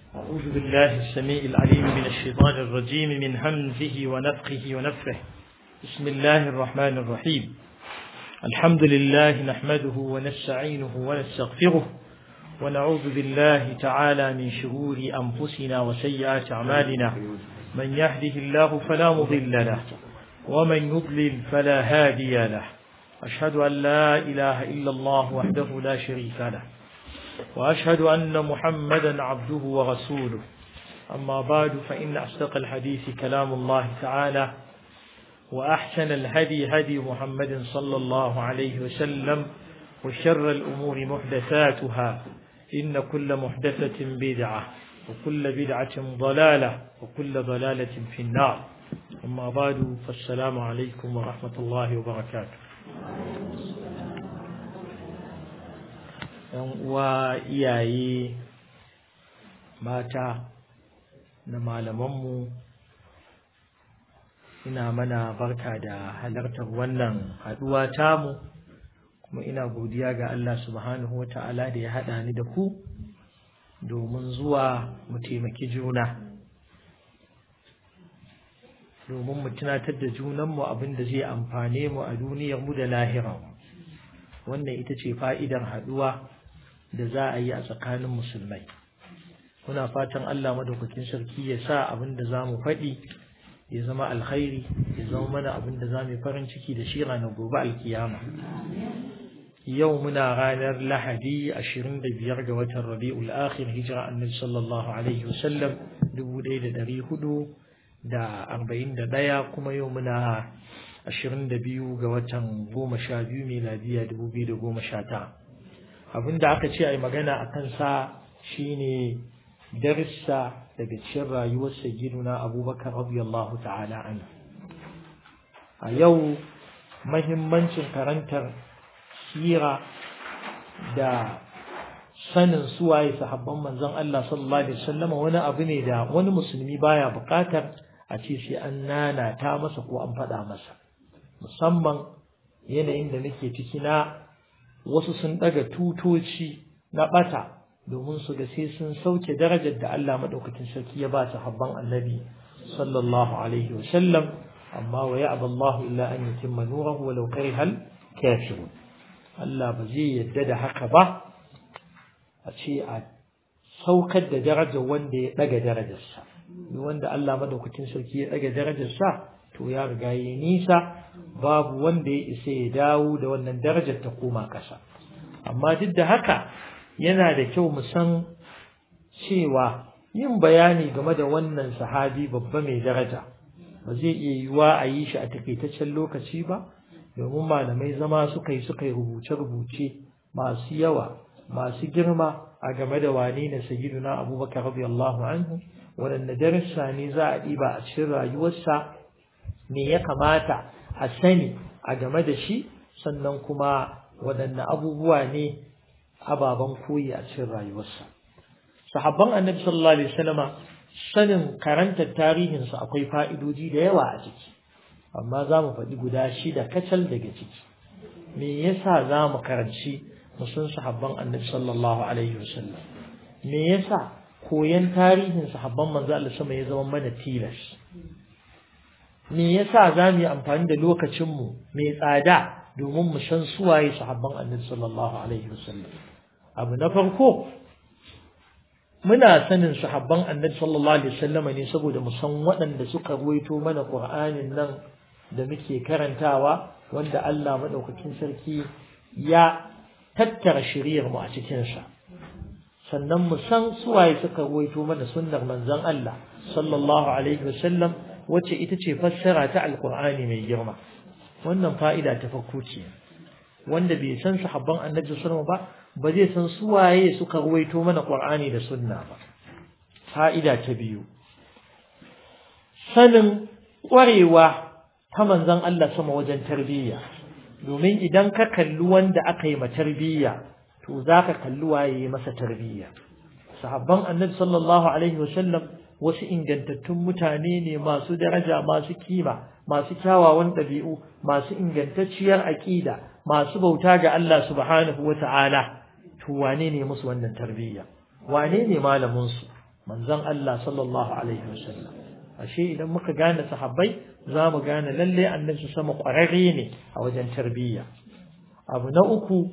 أعوذ بالله السميع العليم من الشيطان الرجيم من همزه ونفخه ونفخه بسم الله الرحمن الرحيم الحمد لله نحمده ونستعينه ونستغفره ونعوذ بالله تعالى من شرور أنفسنا وسيئات أعمالنا من يهده الله فلا مضل له ومن يضلل فلا هادي له أشهد أن لا إله إلا الله وحده لا شريك له وأشهد أن محمدا عبده ورسوله أما بعد فإن أصدق الحديث كلام الله تعالى وأحسن الهدي هدي محمد صلى الله عليه وسلم وشر الأمور محدثاتها إن كل محدثة بدعة وكل بدعة ضلالة وكل ضلالة في النار أما بعد فالسلام عليكم ورحمة الله وبركاته uwa iyaye mata na malamanmu ina mana barka da halartar wannan haduwa tamu kuma ina godiya ga Allah subhanahu wa ta'ala da ya haɗa ni da ku domin zuwa mu taimaki juna domin mu tunatar da junanmu abin da zai amfane mu a duniyarmu da lahiran wannan ita ce fa'idar haɗuwa da za a yi a tsakanin musulmai muna fatan Allah madaukakin sarki ya sa abin da za mu faɗi ya zama alkhairi ya zama mana abin da za mu farin ciki da shi ranar gobe alkiyama yau muna ranar lahadi 25 ga watan rabi'ul akhir hijira annabi sallallahu alaihi wasallam 1441 kuma yau muna 22 ga watan 12 miladiya 2019 abinda aka ce a yi magana a kansa shine darissa daga cikin rayuwar sayyiduna abubakar radiyallahu ta'ala anhu a yau mahimmancin karantar sira da sanin suwaye sahabban manzon Allah sallallahu alaihi wasallam wani abu ne da wani musulmi baya buƙatar a ce sai an nana ta masa ko an faɗa masa musamman yanayin da nake ciki na wasu sun ɗaga tutoci na ɓata domin su ga sai sun sauke darajar da Allah maɗaukakin sarki ya ba su habban annabi sallallahu alaihi wa sallam amma wa ya'ba Allah illa an yutimma nurahu walau karihal kafirun Allah ba zai yadda da haka ba a ce a saukar da darajar wanda ya ɗaga darajarsa wanda Allah maɗaukakin sarki ya ɗaga darajarsa to ya riga yi nisa babu wanda ya isa ya dawo da wannan darajar ta koma ƙasa amma duk da haka yana da kyau mu san cewa yin bayani game da wannan sahabi babba mai daraja ba zai iya yiwuwa a yi shi a takaitaccen lokaci ba domin malamai zama suka yi suka yi rubuce-rubuce masu yawa masu girma a game da wane na sayyiduna abubakar radiyallahu anhu waɗanne darussa ne za a ɗiba a cikin rayuwarsa me ya kamata a sani a game da shi sannan kuma waɗanne abubuwa ne ababen koyi a cikin rayuwarsa sahabban annabi sallallahu alaihi wasallama sanin karantar tarihinsu akwai fa'idoji da yawa a ciki amma za mu faɗi guda shida kacal daga ciki me yasa za mu karanci musun sahabban annabi sallallahu alaihi wasallam me yasa koyan tarihin sahabban manzo Allah sama ya zama mana tilas me yasa za mu yi amfani da lokacinmu mai tsada domin mu san suwaye sahabban annabi sallallahu alaihi wasallam abu na farko muna sanin sahabban annabi sallallahu alaihi wasallam ne saboda mu san waɗanda suka ruwaito mana qur'anin nan da muke karantawa wanda Allah madaukakin sarki ya tattara shiriyar mu a cikin sa sannan mu san suwaye suka ruwaito mana sunnar manzon Allah sallallahu alaihi wasallam wacce ita ce fassara ta alkur'ani mai girma wannan fa'ida ta farko ce wanda bai san sahabban annabi sallallahu ba ba zai san su waye suka ruwaito mana qur'ani da sunna ba fa'ida ta biyu sanin ƙwarewa ta manzon Allah sama wajen tarbiyya domin idan ka kalli wanda aka yi ma tarbiyya to zaka kalli waye masa tarbiyya sahabban annabi sallallahu alaihi wasallam wasu ingantattun mutane ne masu daraja masu kima masu kyawawan ɗabi'u masu ingantacciyar aƙida masu bauta ga Allah subhanahu wa ta'ala to wane ne musu wannan tarbiyya wane ne malaminsu manzon Allah sallallahu alaihi wasallam ashe idan muka gane sahabbai za mu gane lalle annabi sama ƙwararre ne a wajen tarbiyya abu na uku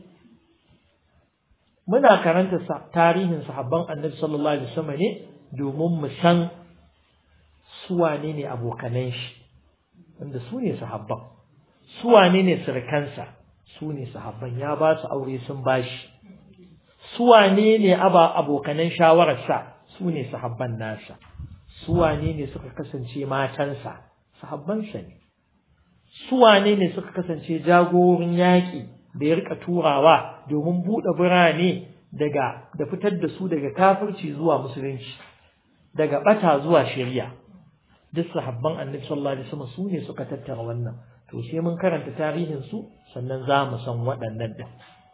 muna karanta tarihin sahabban annabi sallallahu alaihi wasallam ne domin mu san su wane ne abokanan shi wanda su ne sahabban su wane ne surukansa su ne sahabban ya ba su aure sun bashi su wane ne aba abokanan shawararsa su ne sahabban nasa su wane ne suka kasance matansa sahabbansa ne su wane ne suka kasance jagorin yaƙi da ya rika turawa domin buɗe birane daga da fitar da su daga kafirci zuwa musulunci daga bata zuwa shari'a duk sahabban annabi sallallahu alaihi wasallam su ne suka tattara wannan to sai mun karanta tarihin su sannan za mu san waɗannan din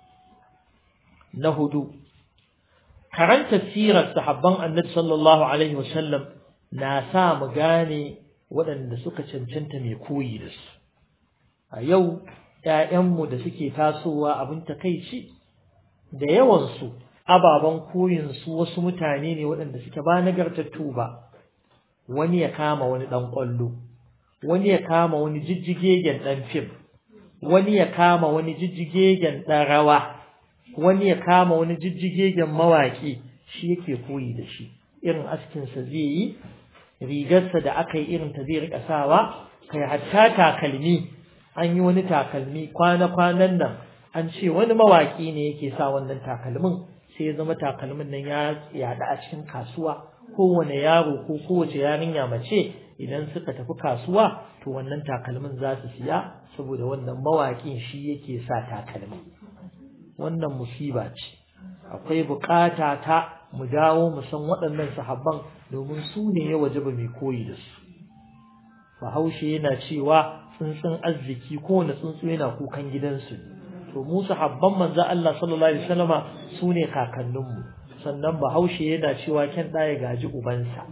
na hudu karanta sirar sahabban annabi sallallahu alaihi wasallam na sa mu gane waɗanda suka cancanta mai koyi da su a yau ‘ya'yanmu da suke tasowa abin takaici da yawansu ababen koyinsu wasu mutane ne waɗanda suke ba nagartattu ba wani ya kama wani ɗan ƙwallo wani ya kama wani jijjigegen ɗan fim wani ya kama wani jijjigegen ɗan rawa wani ya kama wani jijjigegen mawaƙi shi yake koyi da shi irin askinsa zai yi rigarsa da aka yi irin ta zai riƙa sawa kai hatta takalmi an yi wani takalmi kwana-kwanan nan an ce wani mawaƙi ne yake sa wannan takalmin sai ya zama takalmin nan ya yaɗa a cikin kasuwa kowane yaro ko kowace yarinya mace idan suka tafi kasuwa to wannan takalmin za su siya saboda wannan mawaƙin shi yake sa takalmin wannan musiba ce akwai bukata ta mu dawo mu san waɗannan sahabban domin su ne ya wajaba mai koyi da su bahaushe yana cewa tsuntsun arziki kowane tsuntsu yana kukan gidansu to mu sahabban manzo Allah sallallahu alaihi wasallama su ne kakanninmu sannan bahaushe yana cewa kyan ɗaya gaji ubansa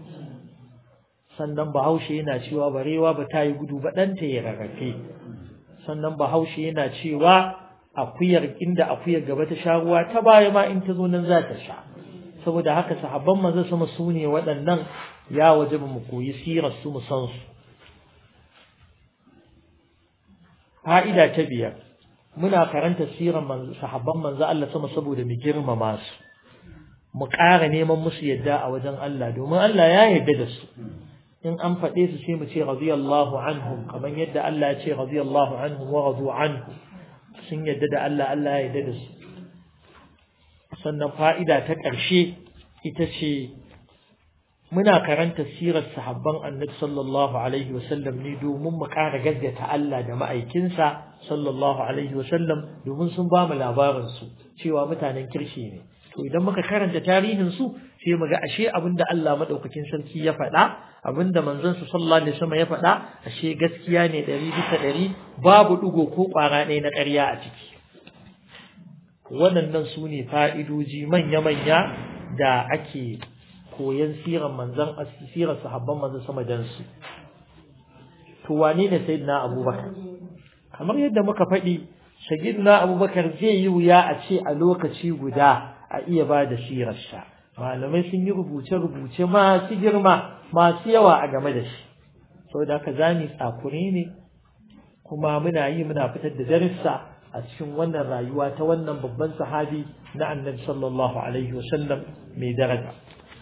sannan bahaushe yana cewa barewa ba ta yi gudu ba ɗanta ya rarrafe sannan bahaushe yana cewa akuyar inda akuyar gaba ta sha ruwa ta baya ma in ta zo nan za ta sha saboda haka sahabban manzo sama su ne waɗannan ya waje mu koyi sirar su mu san su fa'ida ta biyar muna karanta sirar sahabban manzo Allah sama saboda mu girmama su mu ƙara neman musu yadda a wajen Allah domin Allah ya yarda da su in an faɗe su sai mu ce radiyallahu anhum kamar yadda Allah ya ce radiyallahu anhum wa radu anhu sun yadda da Allah Allah ya yadda da su sannan fa'ida ta ƙarshe ita ce muna karanta sirar sahabban annabi sallallahu alaihi wasallam ne domin mu ƙara gaggata Allah da ma'aikinsa sallallahu alaihi wasallam domin sun ba mu labarinsu cewa mutanen kirshi ne to idan muka karanta tarihin su sai mu ga ashe abinda Allah madaukakin sarki ya faɗa abinda manzon sa sallallahu alaihi wasallam ya faɗa ashe gaskiya ne ɗari bisa ɗari babu ɗigo ko ƙwara ɗaya na ƙarya a ciki waɗannan su ne fa'idoji manya-manya da ake koyan siran manzon sirar sahabban manzon sama dan su to wane ne sayyidina abubakar kamar yadda muka faɗi sayyidina abubakar zai yi wuya a ce a lokaci guda a iya ba da sirarsa malamai sun yi rubuce-rubuce masu girma masu yawa a game da shi saboda haka zani tsakure ne kuma muna yi muna fitar da darussa a cikin wannan rayuwa ta wannan babban sahabi na annabi sallallahu alaihi wasallam mai daraja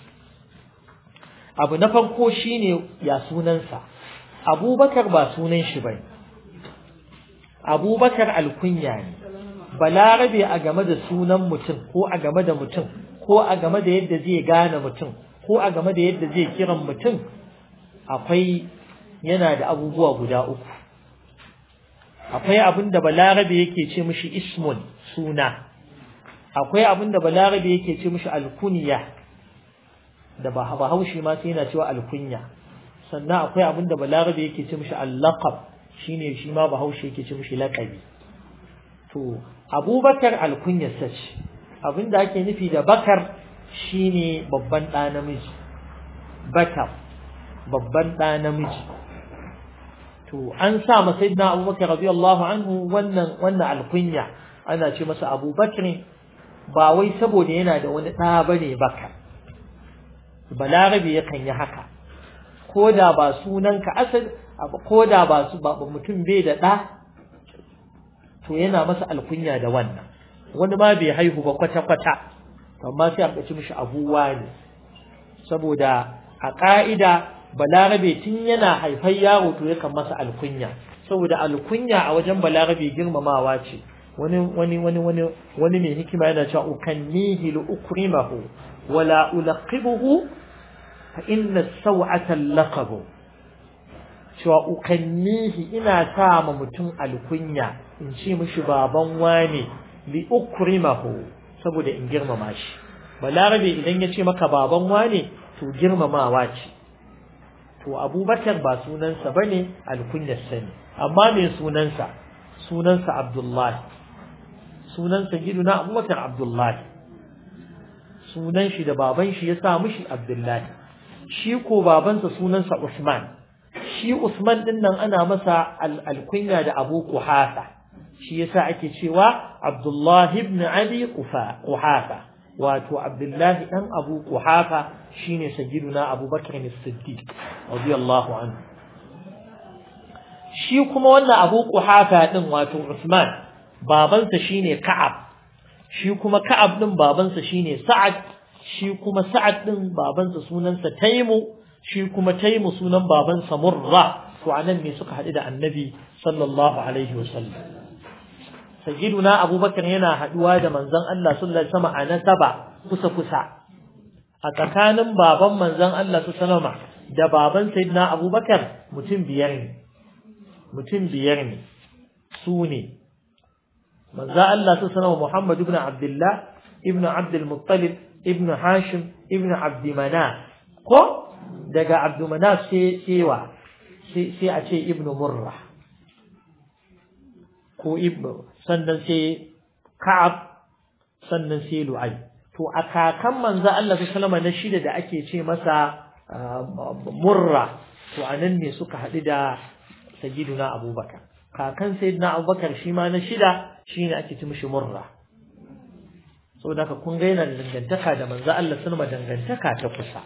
abu na farko shine ya sunansa abubakar ba sunan shi bai abubakar alkunya ne balarabe a game da sunan mutum ko a game da mutum ko a game da yadda zai gane mutum ko a game da yadda zai kiran mutum akwai yana da abubuwa guda uku akwai abin da balarabe yake ce mishi ismun suna akwai abin da balarabe yake ce mishi alkunya da bahaushe ma sai yana cewa alkunya sannan akwai abin da balarabe yake ce mishi allaqab shine shi ma bahaushe yake ce mishi laqabi to abubakar alkunyarsa ce abinda ake nufi da bakar shine babban ɗa namiji bakar babban ɗa namiji to an sa masa sayyidina abubakar radiyallahu anhu wannan wannan alkunya ana ce masa abubakar ba wai saboda yana da wani ɗa bane bakar balarabe yakan yi haka ko da ba sunanka asal ko da ba su ba mutum bai da ɗa to yana masa alkunya da wannan wani ma bai haihu ba kwata-kwata amma sai a ɓaci mishi abuwa ne saboda a ƙa'ida balarabe tun yana haifar yaro to yakan masa alkunya saboda alkunya a wajen balarabe girmamawa ce wani wani wani wani wani mai hikima yana cewa ukannihi li ukrimahu wala ulaqibuhu fa inna saw'ata laqabu cewa ukannihi ina sa ma mutum alkunya in ce mishi baban wane li ukrimahu saboda in girmama shi balarabe idan ya ce maka baban wane to girmamawa ce to abubakar ba sunansa bane alkunyarsa ne amma me sunansa sunansa abdullahi sunansa giduna abubakar abdullahi sunan shi da baban shi ya sa mishi abdullahi shi ko babansa sunansa usman shi usman din nan ana masa alkunya da abu kuhafa shi yasa ake cewa abdullahi ibn abi kuhafa wato abdullahi dan abu kuhafa shine sayyiduna abubakar as-siddiq radiyallahu anhu shi kuma wannan abu kuhafa din wato usman babansa shine ka'ab shi kuma ka'ab din babansa shine sa'ad shi kuma sa'ad din babansa sunansa taimu shi kuma taimu sunan babansa murra to anan ne suka haɗu da annabi sallallahu alaihi wasallam sayyiduna abubakar yana haɗuwa da manzon Allah sallallahu alaihi wasallam a nasaba kusa kusa a tsakanin baban manzon Allah sallallahu alaihi da baban sayyidina abubakar mutum biyar ne mutum biyar ne su ne manzo Allah sallallahu Muhammad ibn Abdullah ibn Abdul Muttalib ibn Hashim ibn Abd Manaf ko daga Abd Manaf sai cewa sai a ce ibn Murrah ko ibn sannan sai Ka'ab sannan sai Lu'ay to a kakan manzo Allah sallallahu na shida da ake ce masa Murra to anan ne suka haɗu da sayyiduna Abubakar kakan sayyidina Abubakar shi ma na shida shine ake ci mishi murra saboda haka kun ga yana da dangantaka da manzo Allah sunma dangantaka ta kusa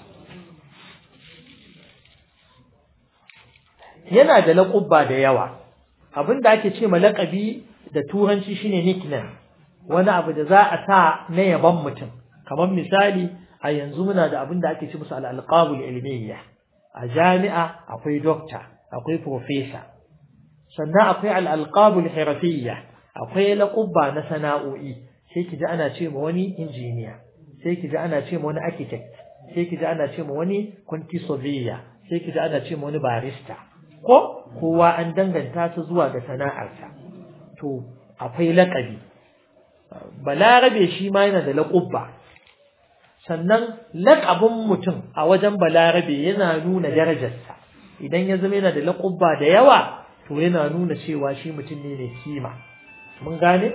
yana da laƙubba da yawa abinda ake ce ma laƙabi da turanci shine nickname wani abu da za a sa na yaban mutum kamar misali a yanzu muna da abinda ake ce musu al-alqabul ilmiyya a jami'a akwai doctor akwai professor sannan akwai al-alqabul hirafiyya akwai laƙubba na sana'o'i sai ki ji ana ce ma wani injiniya sai ki ji ana ce ma wani architect sai ki ji ana ce ma wani kwanti surveyor sai ki ji ana ce ma wani barista ko kowa an danganta su zuwa ga sana'arsa to akwai laƙabi balarabe shi ma yana da laƙubba sannan laƙabin mutum a wajen balarabe yana nuna darajarsa idan ya zama yana da laƙubba da yawa to yana nuna cewa shi mutum ne mai kima mun gane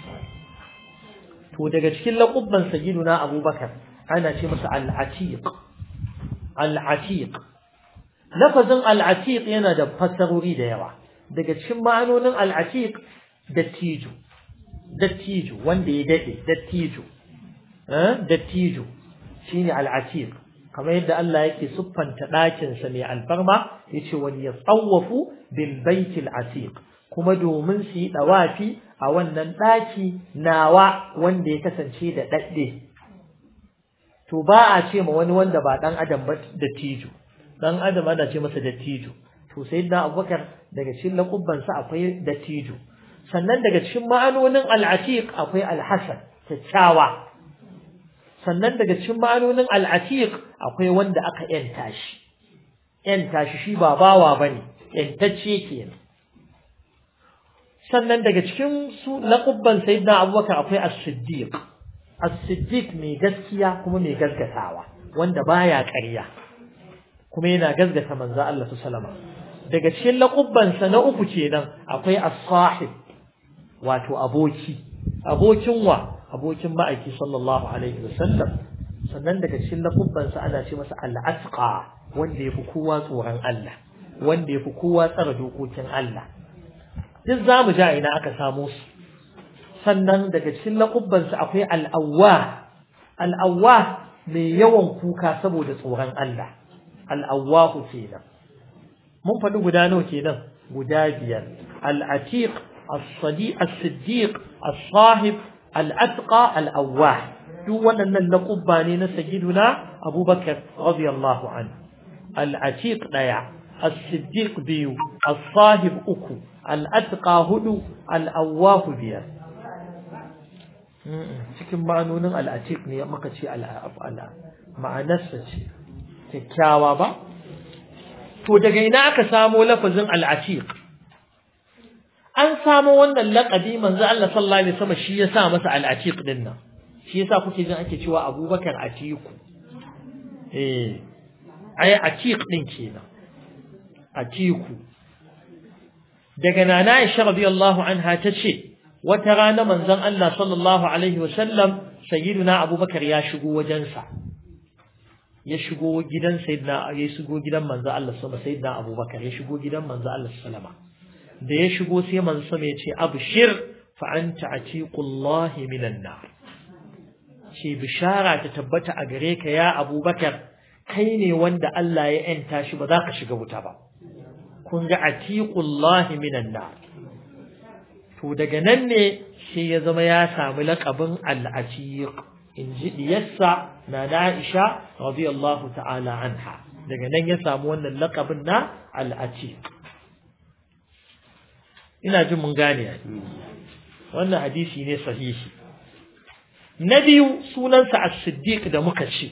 to daga cikin laƙubban sayyiduna abubakar ana ce masa al-atiq al-atiq lafazin al-atiq yana da fassarori da yawa daga cikin ma'anonin al-atiq dattijo dattijo wanda ya dade dattijo eh dattijo shine al-atiq kamar yadda Allah yake siffanta ɗakin sa mai alfarma yace wal yatawafu bil baitil atiq kuma domin su yi dawafi a wannan ɗaki nawa wanda ya kasance da ɗaɗɗe. To ba a ce ma wani wanda ba ɗan adam ba da tijo, ɗan adam ana ce masa da tijo. To sai na abubakar daga cikin laƙubbansa akwai da tijo. Sannan daga cikin ma'anonin al'atiq akwai alhassan, kyakkyawa. Sannan daga cikin ma'anonin al'atiq akwai wanda aka ‘yanta shi. ‘Yanta shi shi ba bawa ba ne, ‘yantacce kenan. sannan daga cikin su laqabban sayyidina abubakar akwai as-siddiq as-siddiq mai gaskiya kuma mai gaskatawa wanda baya ƙarya kuma yana gaskata manzo Allah sallama daga cikin laqabban sa na uku kenan akwai as-sahib wato aboki abokin wa abokin ma'aiki sallallahu alaihi wasallam sannan daga cikin laqabban sa ana ce masa al-atqa wanda yafi kowa tsoron Allah wanda yafi kowa tsara dokokin Allah duk za mu ja ina aka samo su sannan daga cikin laƙubbansu akwai al'awwa al'awwa mai yawan kuka saboda tsoron Allah al-awwahu kenan mun faɗi guda nawa kenan guda biyar al-atiq as-sadiq as-siddiq as-sahib al-atqa al-awwah duk waɗannan laƙubba ne na sayyiduna abubakar radiyallahu anhu al-atiq daya as-siddiq biyu as-sahib uku al-atqa hudu al-awwah biyar cikin ma'anonin al-atiq ne maka ce al-af'ala ma'anarsa ce kyakkyawa ba to daga ina aka samo lafazin al-atiq an samo wannan laƙabi manzo Allah sallallahu alaihi wasallam shi ya sa masa al-atiq din nan shi yasa kuke jin ake cewa Abubakar Atiku eh ai Atiq din kenan Atiku daga nana Aisha radiyallahu anha tace wata rana manzon Allah sallallahu alaihi wasallam sayyiduna Abubakar ya shigo wajensa ya shigo gidan sayyidina ya shigo gidan manzon Allah sallallahu sayyidina Abubakar ya shigo gidan manzon Allah sallama da ya shigo sai manzon sama ya ce abshir fa anta atiqullahi minan nar ce bishara ta tabbata a gare ka ya abubakar kai ne wanda Allah ya ‘yanta shi ba za ka shiga wuta ba kun ga atiqullahi minan nar to daga nan ne sai ya zama ya samu laƙabin al'atiq in ji diyarsa na na'isha radiyallahu ta'ala anha daga nan ya samu wannan laƙabin na al'atiq ina jin mun gane wannan hadisi ne sahihi na biyu sunansa as-siddiq da muka ce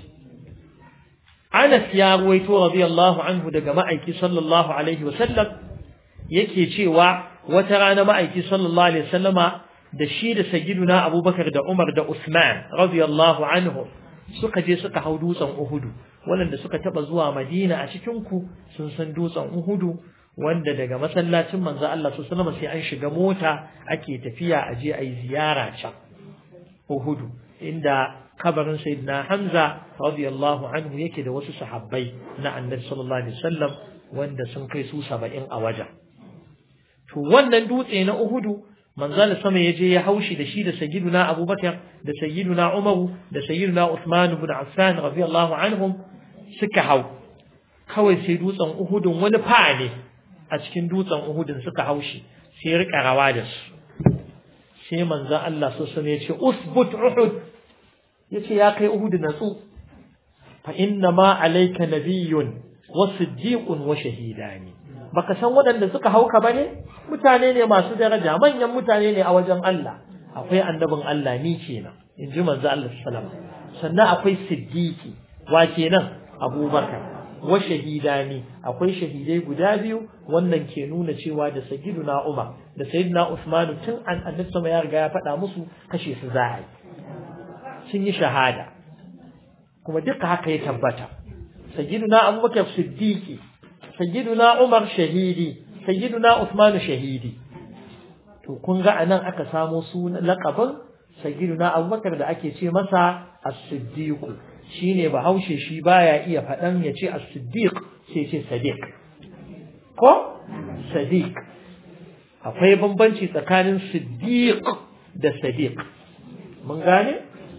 Anas ya ruwaito radiyallahu anhu daga ma'aiki sallallahu alaihi wasallam yake cewa wata rana ma'aiki sallallahu alaihi wasallama da shi da sayyiduna Abubakar da Umar da Usman radiyallahu anhu suka je suka hau dutsen Uhudu wanda suka taba zuwa Madina a cikin ku sun san dutsen Uhudu wanda daga masallacin manzo Allah sallallahu alaihi wasallam sai an shiga mota ake tafiya a je ayi ziyara can Uhudu inda kabarin Sayyidina Hamza radiyallahu anhu yake da wasu sahabbai na Annabi sallallahu alaihi wasallam wanda sun kai su 70 a wajen to wannan dutse na Uhudu manzal sama yaje ya haushi da shi da sayyiduna Abubakar da sayyiduna Umar da sayyiduna Uthman ibn Affan radiyallahu anhum suka hau kawai sai dutsen Uhudun wani fa ne a cikin dutsen Uhudun suka haushi sai rika rawa da su sai manzan Allah so sane ya ce usbut uhud ya ce ya kai uhud natsu fa inna ma alayka nabiyyun wa siddiqun wa shahidani baka san waɗanda suka hauka bane mutane ne masu daraja manyan mutane ne a wajen Allah akwai annabin Allah ni kenan in ji manzo Allah sallallahu alaihi sannan akwai siddiqi wa kenan abubakar wa shahidani akwai shahidai guda biyu wannan ke nuna cewa da sayyiduna Umar da sayyiduna Usman tun an annabi sama ya riga ya faɗa musu kashe su za a yi sun yi shahada kuma duka haka ya tabbata sayyiduna Abubakar siddiqi sayyiduna Umar shahidi sayyiduna Usman shahidi to kun ga anan aka samo sunan laqabin sayyiduna Abubakar da ake ce masa as-siddiq shine bahaushe shi baya iya faɗan ya ce as-siddiq sai ce sadiq ko sadiq akwai bambanci tsakanin siddiq da sadiq mun gane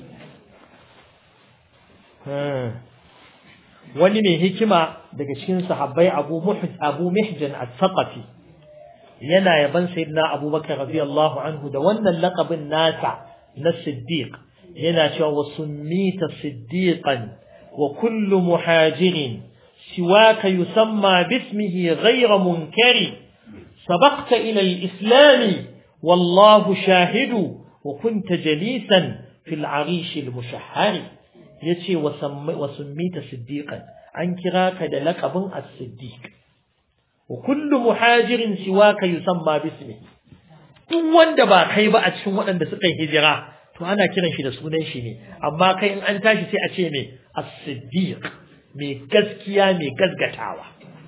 wani mai hikima daga cikin sahabbai abu muhj abu mihjan as-saqafi yana yaban sayyidina abubakar radiyallahu anhu da wannan laqabin nasa na siddiq yana cewa wa summita siddiqan wa kullu muhajirin siwaka yusamma bismihi ghayra munkari sabaqta ila al-islam wallahu shahidu wa kunta jalisan fil arish al-mushahhar yace wa summita siddiqan an kira ka da laqabin as-siddiq wa kullu muhajirin siwaka yusamma bismihi duk wanda ba kai ba a cikin waɗanda suka yi hijira to ana kiran shi da sunan shi ne amma kai in an tashi sai a ce mai as-siddiq mai gaskiya mai gasgatawa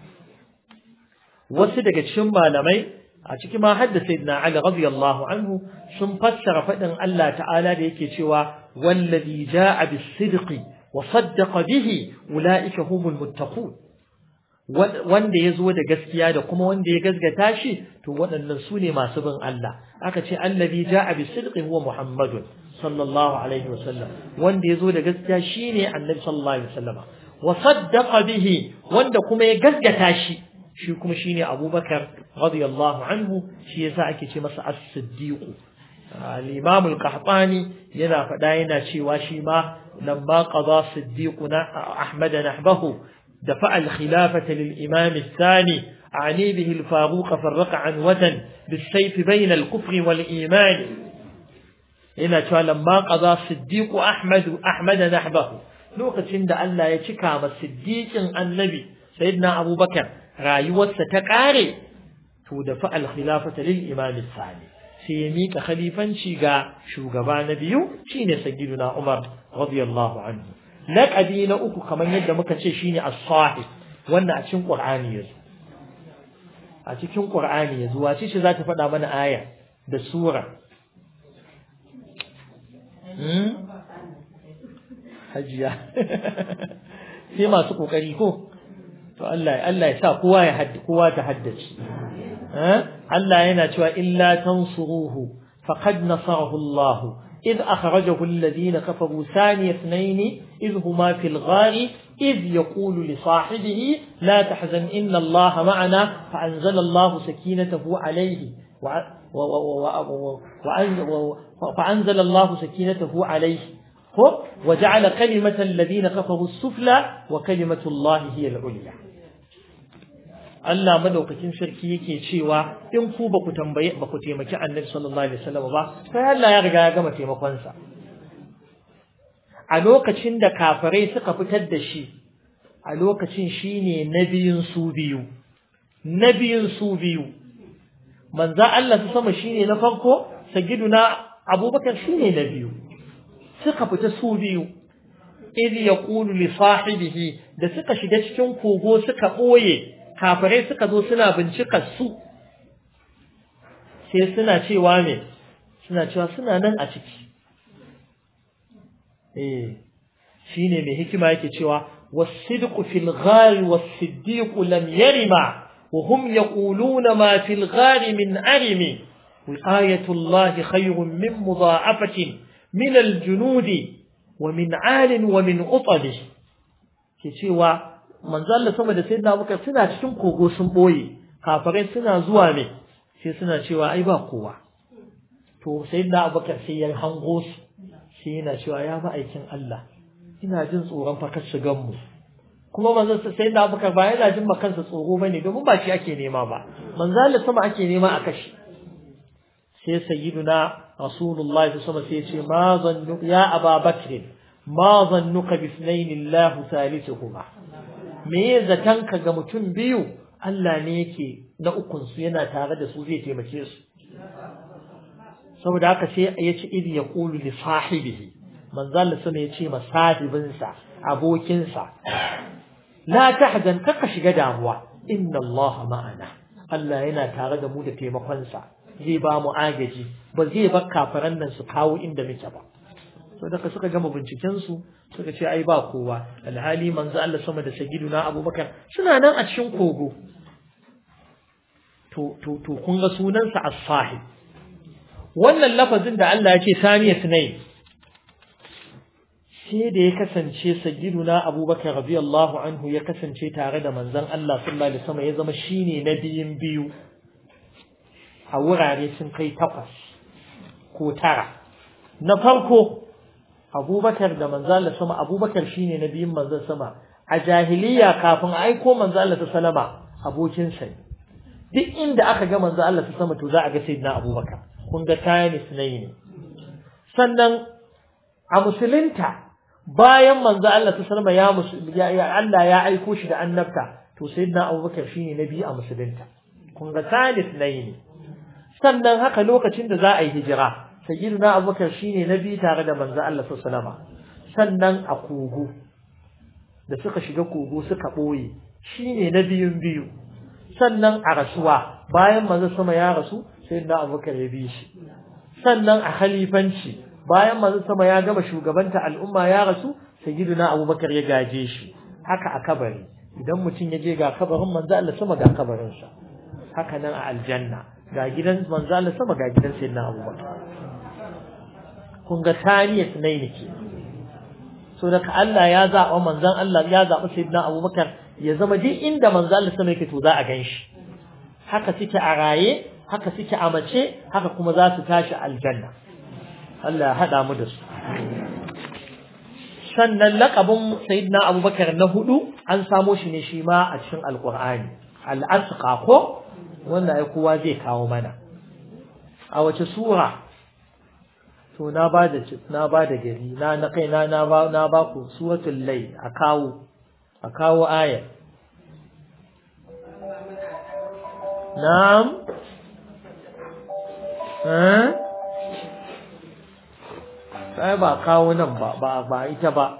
wasu daga cikin malamai a cikin ma hadda sayyidina Ali radiyallahu anhu sun fassara fadin Allah ta'ala da yake cewa wallazi jaa bis-sidqi wa saddaqa bihi ulaika humul muttaqun wanda ya zo da gaskiya da kuma wanda ya gasgata shi to waɗannan su ne masu bin Allah aka ce allazi ja'a bis-sidqi huwa Muhammadun sallallahu alaihi wasallam wanda ya zo da gaskiya shine annabi sallallahu alaihi wasallam wa saddaqa bihi wanda kuma ya gaskata shi shi kuma shine abubakar radiyallahu anhu shi yasa ake ce masa as-siddiq al-imam al-qahtani yana faɗa yana cewa shi ma lamma qada siddiquna ahmad nahbahu دفع الخلافة للإمام الثاني أعني به الفاروق فرق عنوة بالسيف بين الكفر والإيمان ina cewa lamma qaza siddiqu ahmad ahmad nahbahu lokacin da Allah ya cika ma siddiqin annabi sayyidina abubakar rayuwarsa ta kare to da fa al khilafata lil imam sani sai ya mika khalifanci ga shugaba na biyu shine sayyiduna umar radiyallahu anhu laqabi na uku kamar yadda muka ce shine as-sahib wannan a cikin qur'ani yazo a cikin qur'ani yazo wace ce za ta faɗa mana aya da sura hajiya sai masu kokari ko to Allah Allah ya sa kowa ya haddi kowa ta haddace Allah yana cewa illa tansuruhu faqad nasarahu Allah إذ أخرجه الذين كفروا ثاني اثنين إذ هما في الغار إذ يقول لصاحبه لا تحزن إن الله معنا فأنزل الله سكينته عليه فأنزل الله سكينته عليه وجعل كلمة الذين كفروا السفلى وكلمة الله هي العليا Allah madaukakin sarki yake cewa in ku ba ku tambaye ba ku taimaki Annabi sallallahu alaihi wasallam ba sai Allah ya riga ya gama taimakon sa a lokacin da kafirai suka fitar da shi a lokacin shine nabiyin su biyu nabiyin su biyu manzo Allah su sama shine na farko sagiduna Abubakar shine na biyu suka fita su biyu idh yaqulu li sahibihi da suka shiga cikin kogo suka boye kafirai suka zo suna bincikar su sai suna cewa me suna cewa suna nan a ciki eh shine mai hikima yake cewa was-sidqu fil ghari was-siddiqu lam yarima wa hum yaquluna ma fil ghari min arimi wiqayatu Allah khayrun min mudha'afatin min al-junudi wa min 'alin wa min utali ke cewa manzo Allah sama da sayyidina Abubakar suna cikin kogo sun boye kafirai suna zuwa ne sai suna cewa ai ba kowa to sayyidina Abubakar sai ya hango su sai yana cewa ya ba aikin Allah ina jin tsoron fa kar shigan mu kuma manzo sayyidina Abubakar ba yana jin kansa tsoro bane domin ba shi ake nema ba manzo Allah sama ake nema a kashi sai sayyiduna Rasulullahi sallallahu alaihi wasallam sai ya ce ma zannu ya Ababakr ma zannuka bi ithnain Allah thalithuhuma me zatanka ga mutum biyu Allah ne yake na ukun su yana tare da su zai taimake su saboda haka sai ya ce idi ya qulu li sahibihi manzo Allah sama ya ce ma sahibinsa abokinsa la tahzan kaka shiga damuwa inna Allah ma'ana Allah yana tare da mu da taimakonsa zai ba mu agaji ba zai bar kafiran nan su kawo inda muke ba so daga suka gama binciken su suka ce ai ba kowa alhali manzo Allah sama da sagiduna Abubakar suna nan a cikin kogo to to to kun ga sunansa as-sahib wannan lafazin da Allah ya ce saniya sunai sai da ya kasance sagiduna Abubakar radiyallahu anhu ya kasance tare da manzon Allah sallallahu alaihi wasallam ya zama shine na biyun biyu a wurare sun kai takwas ko tara na farko abubakar da manzala sama abubakar shine na biyun manzon sama a jahiliya kafin a aiko manzala ta salama abokinsa ne duk inda aka ga manzo Allah ta sama to za a ga sayyidina abubakar kun ga kayan ne sannan a musulunta bayan manzo Allah ta salama ya Allah ya aiko shi da annabta to sayyidina abubakar shine na biyu a musulunta kun ga kayan ne sannan haka lokacin da za a yi hijira sayyidina abubakar shine na biyu tare da manzo Allah sallallahu sannan a kogo da suka shiga kogo suka boye shine na biyun biyu sannan a rasuwa bayan manzo sama ya rasu sayyidina abubakar ya bi shi sannan a khalifanci bayan manzo sama ya gama shugabanta al'umma ya rasu sayyidina abubakar ya gaje shi haka a kabari idan mutum ya je ga kabarin manzo Allah sama ga kabarinsa haka nan a aljanna ga gidan manzo Allah sama ga gidan sayyidina Abubakar kun ga taniya sunaini ke so daga Allah ya zaɓa manzon Allah ya zaɓa sayyidina Abubakar ya zama duk inda manzon Allah sama yake to za a ganshi haka suke a raye haka suke a mace haka kuma za su tashi aljanna Allah ya haɗa mu da su sannan laƙabin sayyidina Abubakar na hudu an samo shi ne shi ma a cikin alƙur'ani al'asqa ko wanda ai kowa zai kawo mana a wace sura to na ba da na ba da gari na na kai na na ba na ba ku suratul lay a kawo a kawo aya na'am eh sai ba kawo nan ba ba ba ita ba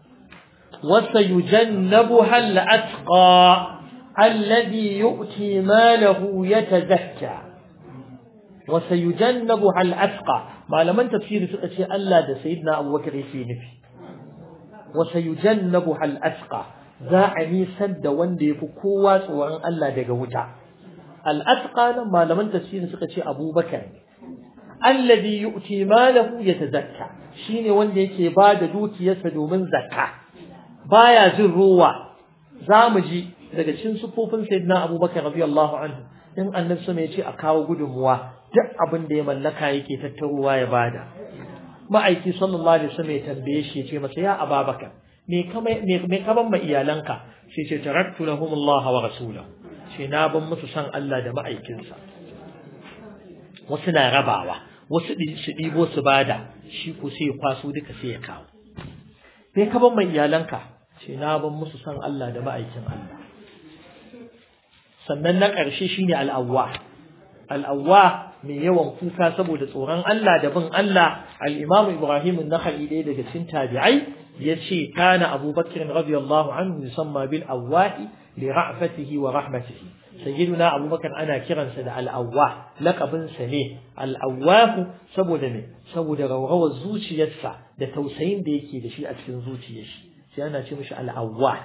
وسيجنبها الأتقى الذي يؤتي ماله يتزكى وسيجنبها الأتقى ما لم تفسير سؤال ألا ده سيدنا أبو بكر في نفي وسيجنبها الأتقى za a nisan da wanda ya fi kowa tsoron Allah daga wuta al'atqa nan malaman tafsiri suka ce abubakar alladhi yu'ti malahu yatazakka shine wanda yake ba da dukiyarsa domin zakka baya jin ruwa zamu ji daga cikin sufofin sayyidina abubakar radiyallahu anhu in annabi sama ya ce a kawo gudunmuwa duk abin da ya mallaka yake tattaruwa ya bada ma'aiki sallallahu alaihi wasallam ya tambaye shi ya ce masa ya ababakar me kama me kaban ma iyalanka sai ce taraktu lahum Allah wa rasulahu sai na ban musu san Allah da ma'aikinsa wasu na rabawa wasu su ɗibo su bada shi ko sai ya kwaso duka sai ya kawo me kaban ma iyalanka sai na ban musu san Allah da ma'aikin Allah sannan na ƙarshe shine al'awwa al'awwa mai yawan kuka saboda tsoron Allah da bin Allah al-Imam Ibrahim an-Nakhai ɗaya daga cikin tabi'ai yace kana Abu Bakr radiyallahu anhu yusamma bil awwahi li ra'fatihi wa rahmatihi sayyiduna Abu Bakr ana kiransa da al-awwah laqabin sa ne al-awwah saboda ne saboda rawrawar zuciyarsa da tausayin da yake da shi a cikin zuciyar shi sai ana ce mishi al-awwah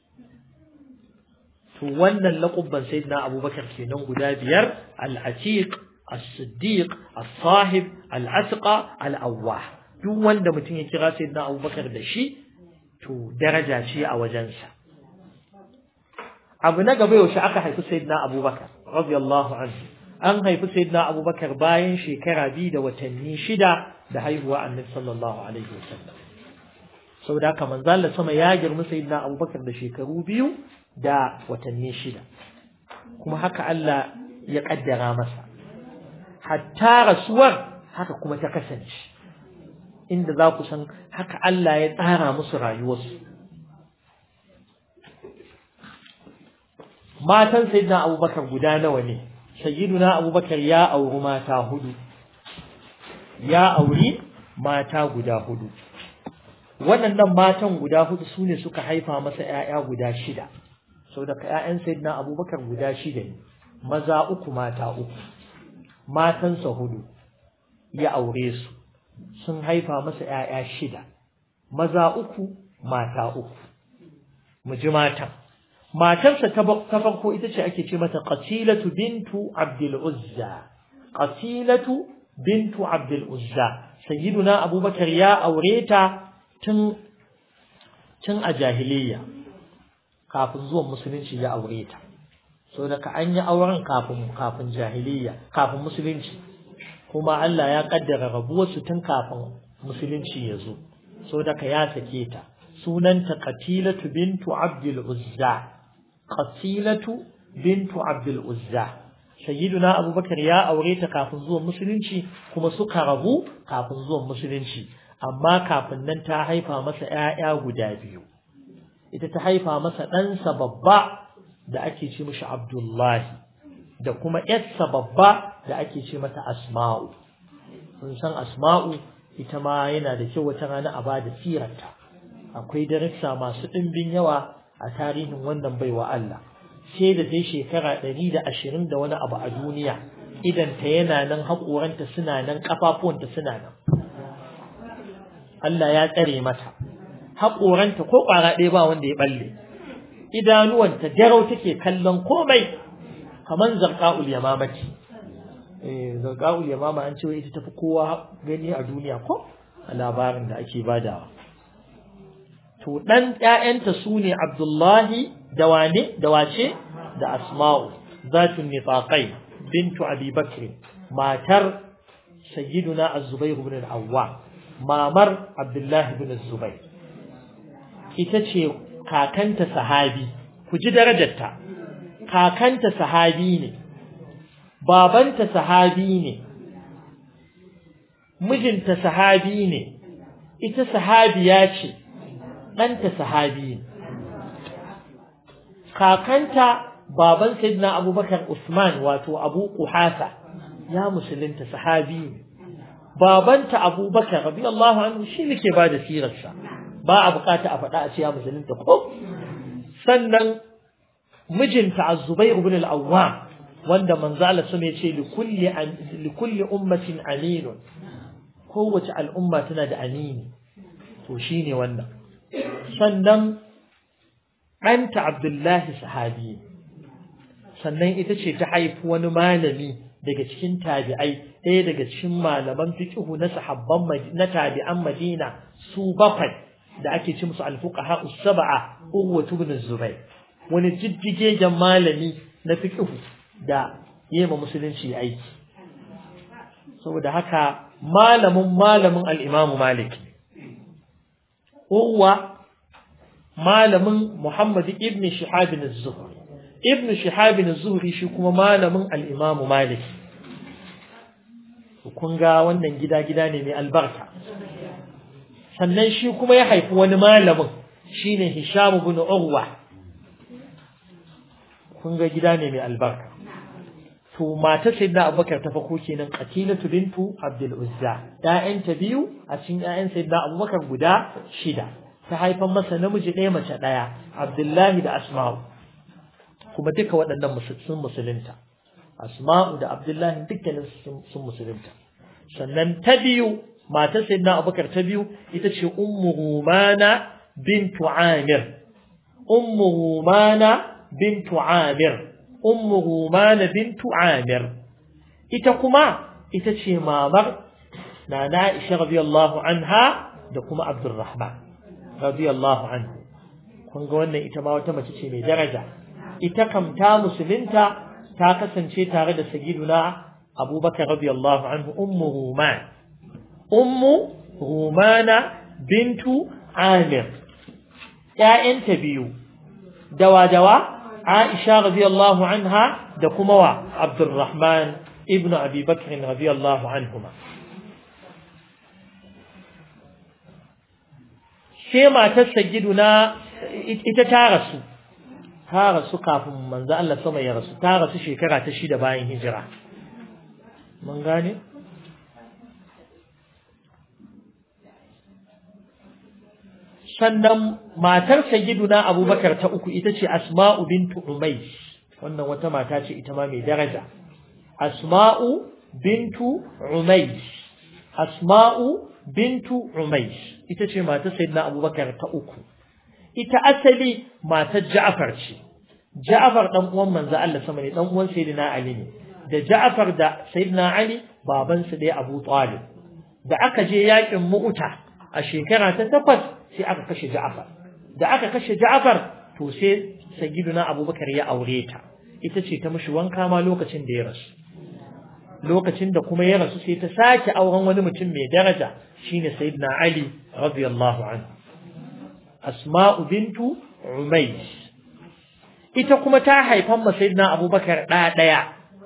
to wannan laqabban sayyidina Abu Bakr kenan guda biyar al-atiq as-siddiq as-sahib al-asqa al-awwah duk wanda mutum ya kira sayyidina abubakar da shi to daraja ce a wajensa abu na gaba yaushe aka haifi sayyidina abubakar radiyallahu anhu an haifi sayyidina abubakar bayan shekara biyu da watanni shida da haihuwa annabi sallallahu alaihi wasallam saboda haka manzo Allah sama ya girma sayyidina abubakar da shekaru biyu da watanni shida kuma haka Allah ya kaddara masa hatta rasuwar haka kuma ta kasance inda za ku san haka Allah ya tsara musu rayuwarsu. Matan Sayyidina Abubakar guda nawa ne, Sayyiduna Abubakar ya auri mata hudu, ya auri mata guda hudu. Waɗannan matan guda hudu su ne suka haifa masa ‘ya'ya guda shida, sau daga ‘ya'yan Sayyidina Abubakar guda shida ne, maza uku mata uku, matansa hudu, ya aure su. sun haifa masa ‘ya'ya shida, maza uku, mata uku. Mu ji matan. Matarsa ta farko ita ce ake ce mata Qatilatu bintu Abdul Uzza. Qatilatu bintu Abdul Uzza. Sayyiduna Abubakar ya aure ta tun tun a jahiliyya. Kafin zuwan musulunci ya aure ta. So daga an yi auren kafin kafin jahiliyya, kafin musulunci. kuma Allah ya kaddara rabuwarsu tun kafin musulunci ya zo so daga ya sake ta sunanta qatilatu bintu abdul uzza qatilatu bintu abdul uzza sayyiduna abubakar ya aure ta kafin zuwan musulunci kuma suka rabu kafin zuwan musulunci amma kafin nan ta haifa masa ƴaƴa guda biyu ita ta haifa masa ɗansa babba da ake ce mishi abdullahi da kuma ƴarsa babba da ake ce mata asma'u sun san asma'u ita ma yana da kyau wata rana a bada sirarta akwai darussa masu ɗimbin yawa a tarihin wannan baiwa Allah sai da dai shekara ɗari da ashirin da wani abu a duniya idan ta yana nan haƙoranta suna nan ƙafafuwanta suna nan Allah ya tsare mata haƙoranta ko ƙwara ɗaya ba wanda ya ɓalle idanuwanta jarau take kallon komai kaman zarqa'ul yamamati eh zarqa'ul yamama an ce ita tafi kowa gani a duniya ko labarin da ake badawa to dan ƴaƴanta su ne Abdullahi da wane da wace da Asma'u zatun nifaqai bintu Abi Bakr matar sayyiduna Az-Zubair ibn al-Awwam mamar Abdullahi ibn Az-Zubair ita ce kakanta sahabi ku ji darajarta kakanta sahabi ne babanta sahabi ne mijinta sahabi ne ita sahabiya ce ɗanta sahabi ne kakanta baban sayyidina abubakar usman wato abu kuhasa ya musulunta sahabi ne babanta abubakar radiyallahu anhu shi ne ke bada sirarsa ba a bukata a faɗa a ce ya musulunta ko sannan mijinta az-zubair ibn al-awwam wanda manzo Allah sun ce li kulli li kulli ummatin aminun kowace al'umma tana da amini to shine wannan sannan ɗanta Abdullahi sahabi sannan ita ce ta haifi wani malami daga cikin tabi'ai ɗaya daga cikin malaman fiqhu na sahabban na tabi'an Madina su bakwai da ake ci musu al-fuqaha us-sab'a Urwa ibn Zubayr wani jijjigegen malami na fiqhu da yema musulunci aiki saboda haka malamin malamin al-Imam Malik Urwa malamin Muhammad ibn Shihab az-Zuhri ibn Shihab az-Zuhri shi kuma malamin al-Imam Malik kun ga wannan gida gida ne mai albarka sannan shi kuma ya haifi wani malamin shine Hisham ibn Urwa kun ga gida ne mai albarka to matar sayyidina Abubakar ta fako kenan Qatilatu bintu Abdul Uzza ƴaƴanta biyu a cikin ƴaƴan sayyidina Abubakar guda shida ta haifan masa namiji ɗaya mace ɗaya Abdullahi da Asma'u kuma duka waɗannan sun musulunta Asma'u da Abdullahi dukkanin sun musulunta sannan ta biyu matar sayyidina Abubakar ta biyu ita ce Ummu Rumana bintu Amir Ummu Rumana bintu Amir Ummu Rumana bintu Amir ita kuma ita ce mamar Nana Aisha radiyallahu anha da kuma Abdurrahman radiyallahu anhu kun ga wannan ita ma wata mace ce mai daraja ita kam ta musulunta ta kasance tare da sayyiduna Abubakar radiyallahu anhu ummu Ruman ummu Rumana bintu Amir ƴaƴanta biyu dawa dawa Aisha radiyallahu anha da kuma wa Abdurrahman ibn Abi Bakr radiyallahu anhuma sai matar sayyiduna ita ta rasu ta rasu kafin manzo Allah sama ya rasu ta rasu shekara ta shida bayan hijira mun gane sannan matar sayyiduna abubakar ta uku ita ce asma'u bintu umays wannan wata mata ce ita ma mai daraja asma'u bintu umays asma'u bintu umays ita ce matar sayyidina abubakar ta uku ita asali matar ja'far ce ja'far dan uwan manzo Allah sama ne dan uwan sayyidina ali ne da ja'far da sayyidina ali baban su dai abu talib da aka je yakin mu'uta a shekara ta takwas sai aka kashe ja'far da aka kashe ja'far to sai sayyidina abubakar ya aure ta ita ce ta mishi wanka ma lokacin da ya rasu lokacin da kuma ya rasu sai ta sake auren wani mutum mai daraja shine sayyidina Ali radiyallahu anhu Asma'u bintu Umays ita kuma ta haifan ma sayyidina Abubakar da daya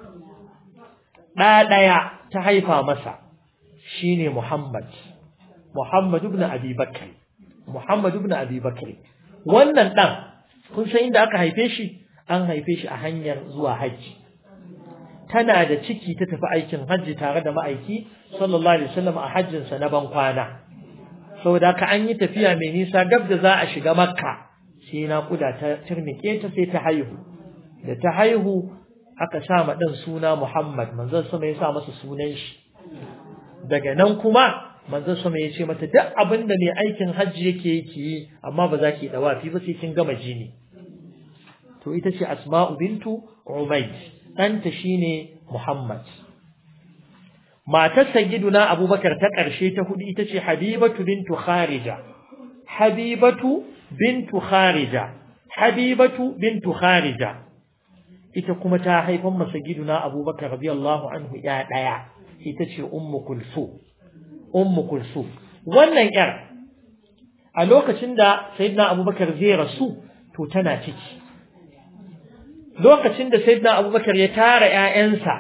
da daya ta haifa masa shine Muhammad Muhammad ibn Abi Bakr Muhammad ibn Abi Bakr wannan dan kun san inda aka haife shi an haife shi a hanyar zuwa hajji tana da ciki ta tafi aikin hajji tare da ma'aiki sallallahu alaihi wasallam a hajjinsa na ban kwana saboda ka an yi tafiya mai nisa gab da za a shiga makka sai na kuda ta turnike ta sai ta haihu da ta haihu aka sa ma dan suna Muhammad manzon sama ya sa masa sunan shi daga nan kuma manzon sama ya ce mata duk abin da mai aikin hajji yake yake yi amma ba za ki dawafi ba sai kin gama jini to ita ce Asma'u bintu Umayd ɗanta shine Muhammad matar sayyiduna abubakar ta ƙarshe ta hudu ita ce habibatu bintu kharija habibatu bintu kharija habibatu bintu kharija ita kuma ta haifan masa giduna abubakar radiyallahu anhu ya ɗaya ita ce ummu kulsu ummu kulsu wannan yar a lokacin da sayyidina abubakar zai rasu to tana ciki lokacin da sayyidina abubakar ya tara ƴaƴansa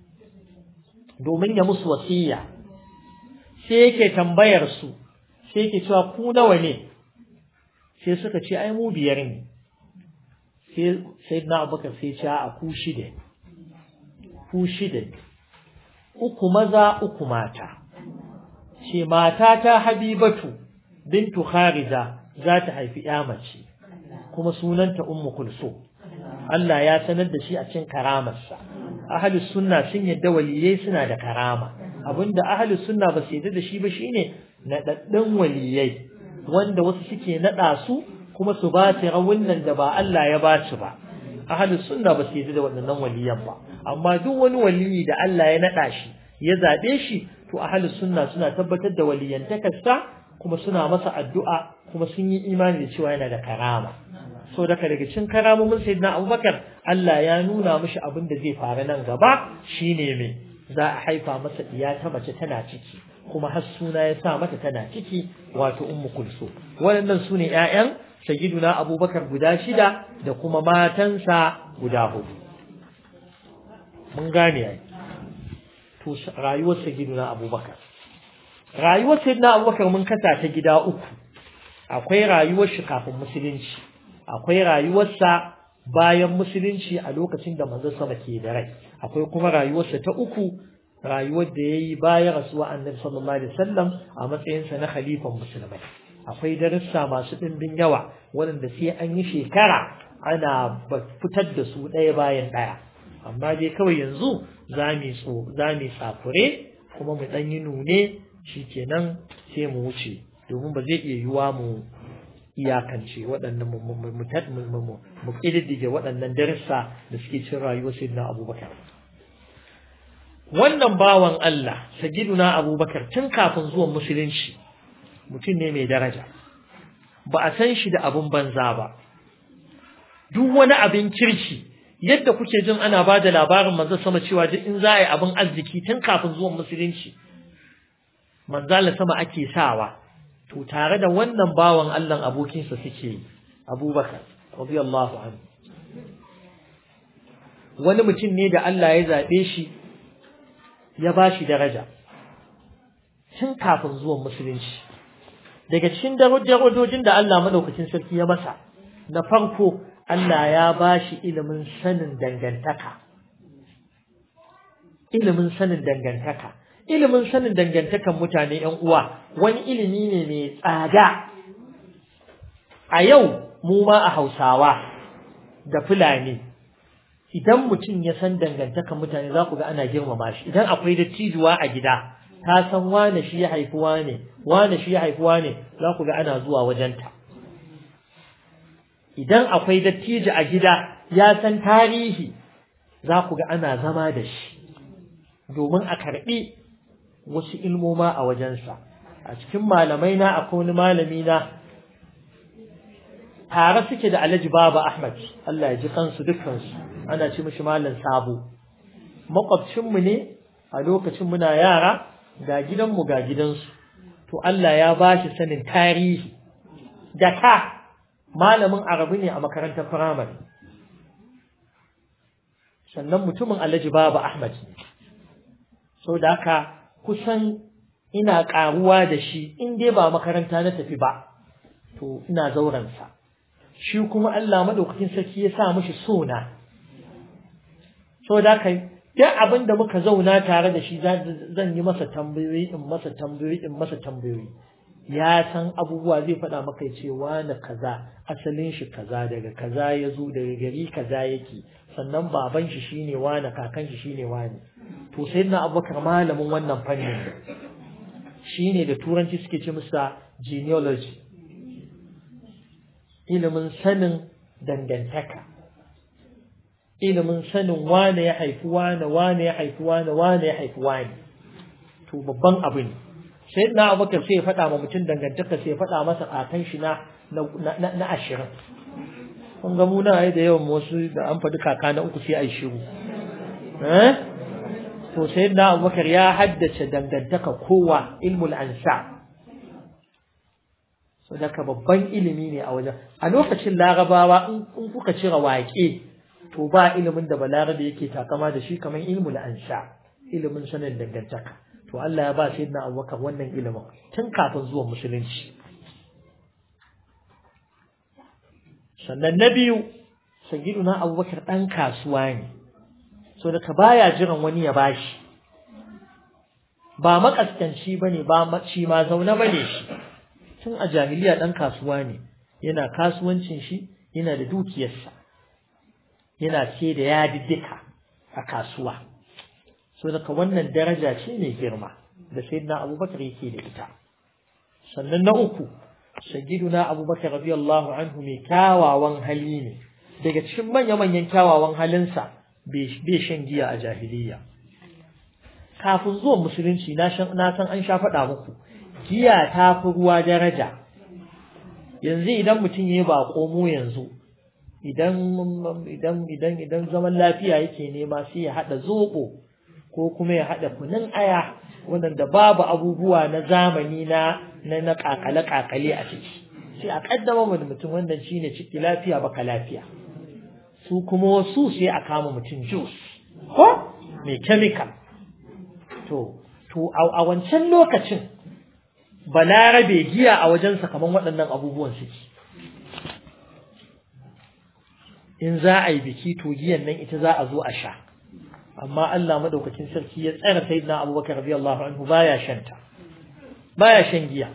domin ya musu wasiya sai yake tambayar su sai yake cewa ku nawa ne sai suka ce ai mu biyar ne sai sayyidina abubakar sai ce a ku shida ku shida uku maza uku mata ce mata ta habibatu bintu kharija za ta haifi ya mace kuma sunanta ummu kulsum Allah ya sanar da shi a cikin karamarsa ahlus sunna sun yadda waliyai suna da karama abinda ahlus sunna ba su yadda da shi ba shine naɗaɗɗun waliyai wanda wasu suke naɗa su kuma su ba su rawunan da ba Allah ya ba su ba ahlus sunna ba su yadda da waɗannan waliyan ba amma duk wani waliyi da Allah ya naɗa shi ya zaɓe shi to ahlus sunna suna tabbatar da waliyantakarsa kuma suna masa addu'a kuma sun yi imani da cewa yana da karama so daga daga cikin karamomin sayyidina Abubakar Allah ya nuna mishi abin da zai faru nan gaba shine me za a haifa masa diya ta mace tana ciki kuma har suna ya sa mata tana ciki wato ummu kulsu waɗannan su ne ƴaƴan sayyiduna Abubakar guda shida da kuma matansa guda hudu mun gane ai to rayuwar sayyiduna Abubakar rayuwar sayyidina Abubakar mun kasa ta gida uku akwai rayuwar shi kafin musulunci akwai rayuwarsa bayan musulunci a lokacin da manzon sama ke da rai akwai kuma rayuwarsa ta uku rayuwar da yayi bayan rasuwa annabi sallallahu alaihi wasallam a matsayinsa na khalifan musulmai akwai darussa masu ɗimbin yawa waɗanda sai an yi shekara ana fitar da su ɗaya bayan ɗaya amma dai kawai yanzu za mu so za mu tsakure kuma mu ɗan yi nune shikenan sai mu wuce domin ba zai iya yiwa mu iyakance waɗannan mu ƙididdige waɗannan darussa da suke cin rayuwar sayyidina abubakar wannan bawan Allah sayyiduna abubakar tun kafin zuwan musulunci mutum ne mai daraja ba a san shi da abin banza ba duk wani abin kirki yadda kuke jin ana ba da labarin manzo sama cewa duk in za a yi abin arziki tun kafin zuwan musulunci manzala sama ake sawa to tare da wannan bawan Allah abokinsa suke abubakar radiyallahu anhu wani mutum ne da Allah ya zaɓe shi ya ba shi daraja tun kafin zuwan musulunci daga cikin darajojin da Allah madaukakin sarki ya masa na farko Allah ya ba shi ilimin sanin dangantaka ilimin sanin dangantaka ilimin sanin dangantakan mutane ‘yan uwa wani ilimi ne mai tsada a yau mu ma a hausawa da fulani idan mutum ya san dangantakan mutane za ku ga ana girmama shi idan akwai dattijuwa a gida ta san wane shi ya haifi wane wane shi ya haifi wane za ku ga ana zuwa wajenta idan akwai dattijo a gida ya san tarihi za ku ga ana zama da shi domin a karɓi wasu ilmoma a wajensa a cikin malamai na akwai wani malami na tare suke da alhaji baba ahmad Allah ya ji kansu dukkansu ana ci mishi malam sabo makwabcinmu ne a lokacin muna yara ga gidanmu ga gidansu to Allah ya ba shi sanin tarihi da ka malamin arabi ne a makarantar firamare sannan mutumin alhaji baba ahmad ne so da haka kusan ina ƙaruwa da shi in dai ba makaranta na tafi ba to ina zauransa shi kuma Allah madaukakin sarki ya sa mishi sona so da kai duk abin da muka zauna tare da shi zan yi masa tambayoyi in masa tambayoyi in masa tambayoyi ya san abubuwa zai faɗa maka ya ce wani kaza asalin shi kaza daga kaza ya zo daga gari kaza yake sannan baban shi shine wani kakan shi shine wani to sai na abubakar malamin wannan fannin shine da turanci suke ce musa genealogy ilimin sanin dangantaka ilimin sanin wane ya haifi wane wane ya haifi wane wane ya haifi wane to babban abu ne sai na abubakar sai ya faɗa ma mutum dangantaka sai ya faɗa masa kakan shi na na ashirin kun ga mu na da yawan wasu da an faɗi kaka na uku sai a yi shiru to sai na abubakar ya haddace dangantaka kowa ilmul ansa so daga babban ilimi ne a wajen a lokacin larabawa in kuka cire waƙe to ba ilimin da balarabe yake takama da shi kamar ilmul ansa ilimin sanin dangantaka to Allah ya ba sayyidina abubakar wannan ilimin tun kafin zuwan musulunci sannan na biyu sayyiduna abubakar ɗan kasuwa ne so daga baya jiran wani ya bashi ba makaskanci bane ba shi ma zaune bane shi tun a jahiliya dan kasuwa ne yana kasuwancin shi yana da dukiyarsa yana ce da yadiddika a kasuwa so daga wannan daraja ce mai girma da sayyidina abubakar yake da ita sannan na uku sayyiduna abubakar radiyallahu anhu mai kyawawan hali ne daga cikin manya-manyan kyawawan halinsa bai shan giya a jahiliya kafin zuwan musulunci na san an sha faɗa muku giya ta fi ruwa daraja yanzu idan mutum ya ba komo yanzu idan idan idan idan zaman lafiya yake nema sai ya haɗa zoɓo ko kuma ya haɗa kunun aya wanda babu abubuwa na zamani na na na kakale kakale a ciki sai a kaddama mu mutum wannan shine ciki lafiya baka lafiya su kuma wasu sai a kama mutum juice ko mai chemical to to a wancan lokacin balarabe giya a wajensa kaman waɗannan abubuwan suke in za a yi biki to giyan nan ita za a zo a sha amma Allah madaukakin sarki ya tsara sayyidina Abubakar radiyallahu anhu baya shanta baya shan giya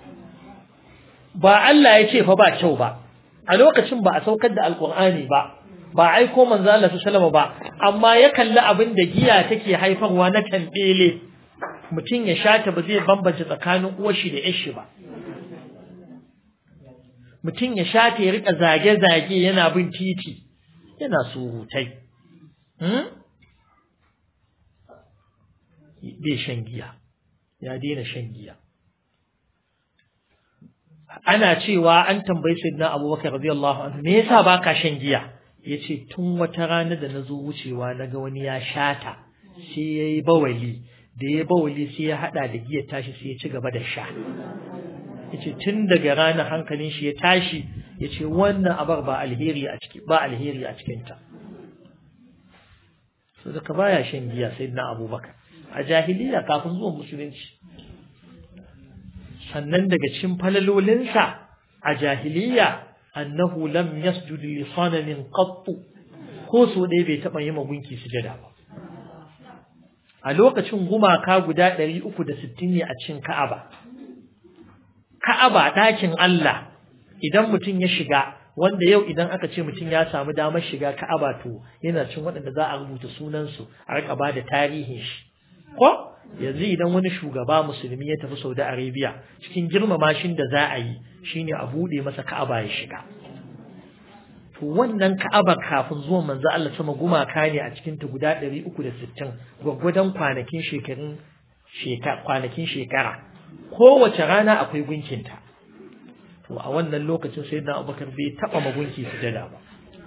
ba Allah ya ce fa ba kyau ba a lokacin ba a saukar da alqur'ani ba ba aiko manzo Allah sallallahu ba amma ya kalli abin da giya take haifarwa na tambele mutum ya shata ba zai bambance tsakanin uwar shi da yar shi ba mutum ya shata ya rika zage zage yana bin titi yana surutai hmm? bai shan giya ya daina shan giya ana cewa an tambayi sayyidina abubakar radiyallahu anhu me yasa baka shan giya ya ce tun wata rana da na zo wucewa na ga wani ya shata sai ya yi bawali da ya bawali sai ya haɗa da giyar tashi sai ya ci gaba da sha ya ce tun daga ranar hankalin shi ya tashi ya ce wannan abar ba alheri a ciki ba alheri a cikinta so daga baya shan giya sai na abubakar a jahiliya kafin zuwan musulunci sannan daga cikin falalolinsa a jahiliya annahu lam yasjud li sanamin qatt ko so dai bai taba yi magunki sujada ba a lokacin gumaka guda 360 ne a cikin Ka'aba Ka'aba dakin Allah idan mutum ya shiga wanda yau idan aka ce mutum ya samu damar shiga Ka'aba to yana cin waɗanda za a rubuta sunan su a rika ba da tarihin shi ko yanzu idan wani shugaba musulmi ya tafi Saudi Arabia cikin girmama shin da za a yi shine a bude masa Ka'aba ya shiga to wannan Ka'abar kafin zuwan manzo Allah sama gumaka ne a cikin ta guda 360 gwaggwadon kwanakin shekarun shekara kwanakin shekara kowace rana akwai gunkinta to a wannan lokacin sayyidina Abubakar bai taba magunki sujada ba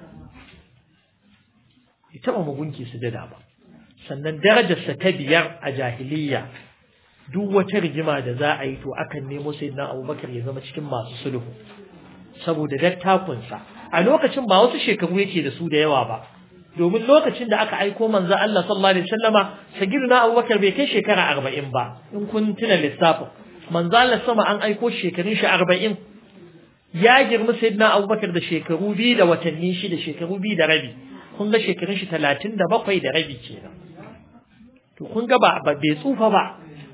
bai taba magunki sujada ba sannan darajarsa ta biyar a jahiliya duk wata rigima da za a yi to akan nemo sayyidina abubakar ya zama cikin masu sulhu saboda dattakunsa a lokacin ba wasu shekaru yake da su da yawa ba domin lokacin da aka aiko manzo Allah sallallahu alaihi wasallama sagirna abubakar bai kai shekara arba'in ba in kun tuna lissafin manzo Allah sama an aiko shekarun shi arba'in ya girma sayyidina abubakar da shekaru biyu da watanni shida shekaru biyu da rabi kun ga shekarun shi talatin da bakwai da rabi kenan to kun ga ba bai tsufa ba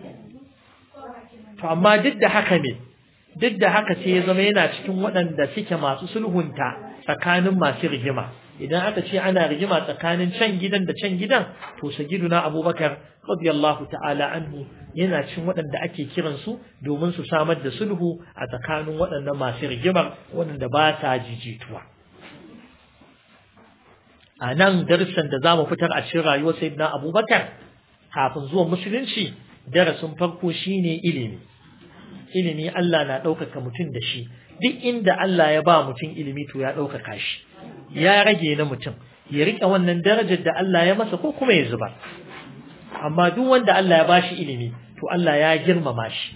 to amma duk da haka ne duk da haka sai ya zama yana cikin waɗanda suke masu sulhunta tsakanin masu rigima idan aka ce ana rigima tsakanin can gidan da can gidan to sagiduna abubakar radiyallahu ta'ala anhu yana cikin waɗanda ake kiran su domin su samar da sulhu a tsakanin waɗannan masu rigimar waɗanda ba sa jijituwa a nan darussan da za mu fitar a cikin rayuwar sayyidina abubakar kafin zuwan musulunci darasin farko shine ilimi ilimi Allah na ɗaukaka mutum da shi duk inda Allah ya ba mutum ilimi to ya ɗaukaka shi ya rage na mutum ya riƙe wannan darajar da Allah ya masa ko kuma ya zuba amma duk wanda Allah ya bashi ilimi to Allah ya girmama shi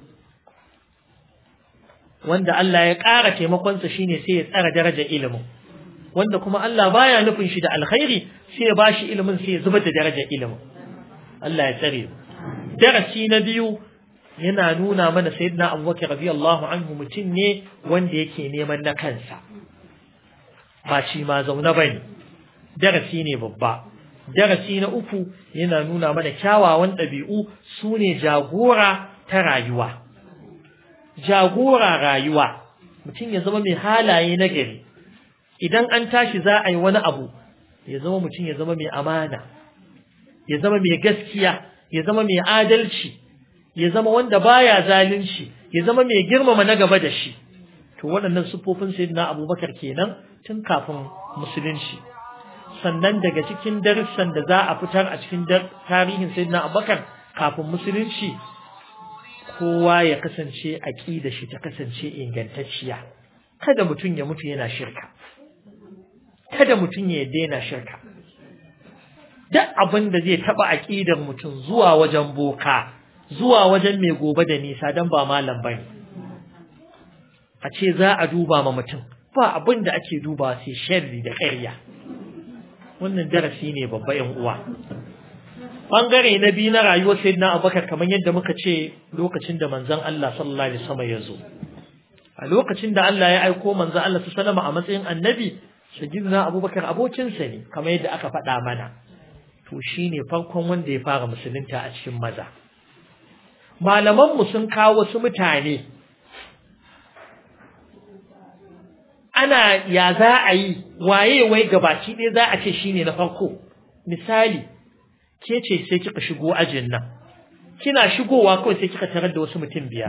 wanda Allah ya ƙara taimakonsa shine sai ya tsara darajar ilimin wanda kuma Allah baya nufin shi da alkhairi sai ya bashi ilimin sai ya zubar da darajar ilimin Allah ya tsare darasi na biyu yana nuna mana sayyidina Abubakar radiyallahu anhu mutum ne wanda yake neman na kansa ba shi ma zaune bane darasi ne babba darasi na uku yana nuna mana kyawawan ɗabi'u su ne jagora ta rayuwa jagora rayuwa mutum ya zama mai halaye na gari idan an tashi za a yi wani abu ya zama mutum ya zama mai amana ya zama mai gaskiya ya zama mai adalci ya zama wanda baya zalunci ya zama mai girmama na gaba da shi to waɗannan siffofin sayyidina abubakar kenan tun kafin musulunci sannan daga cikin darussan da za a fitar a cikin tarihin sayyidina abubakar kafin musulunci kowa ya kasance aqida shi ta kasance ingantacciya kada mutum ya mutu yana shirka kada mutum ya daina shirka duk abin da zai taba aqidar mutum zuwa wajen boka zuwa wajen mai gobe da nisa dan ba malam bane a ce za a duba ma mutum ba abin da ake duba sai sharri da ƙarya wannan darasi ne babba yan uwa bangare na biyu na rayuwar sayyidina abubakar kamar yadda muka ce lokacin da manzon Allah sallallahu alaihi wasallam ya zo a lokacin da Allah ya aiko manzon Allah sallallahu alaihi a matsayin annabi sayyidina abubakar abokinsa ne kamar yadda aka faɗa mana to shine farkon wanda ya fara musulunta a cikin maza malaman mu sun kawo wasu mutane ana ya za a yi waye wai gabaci ɗaya za a ce shine na farko misali ke ce sai kika shigo ajin nan kina shigowa kawai sai kika tarar da wasu mutum biyar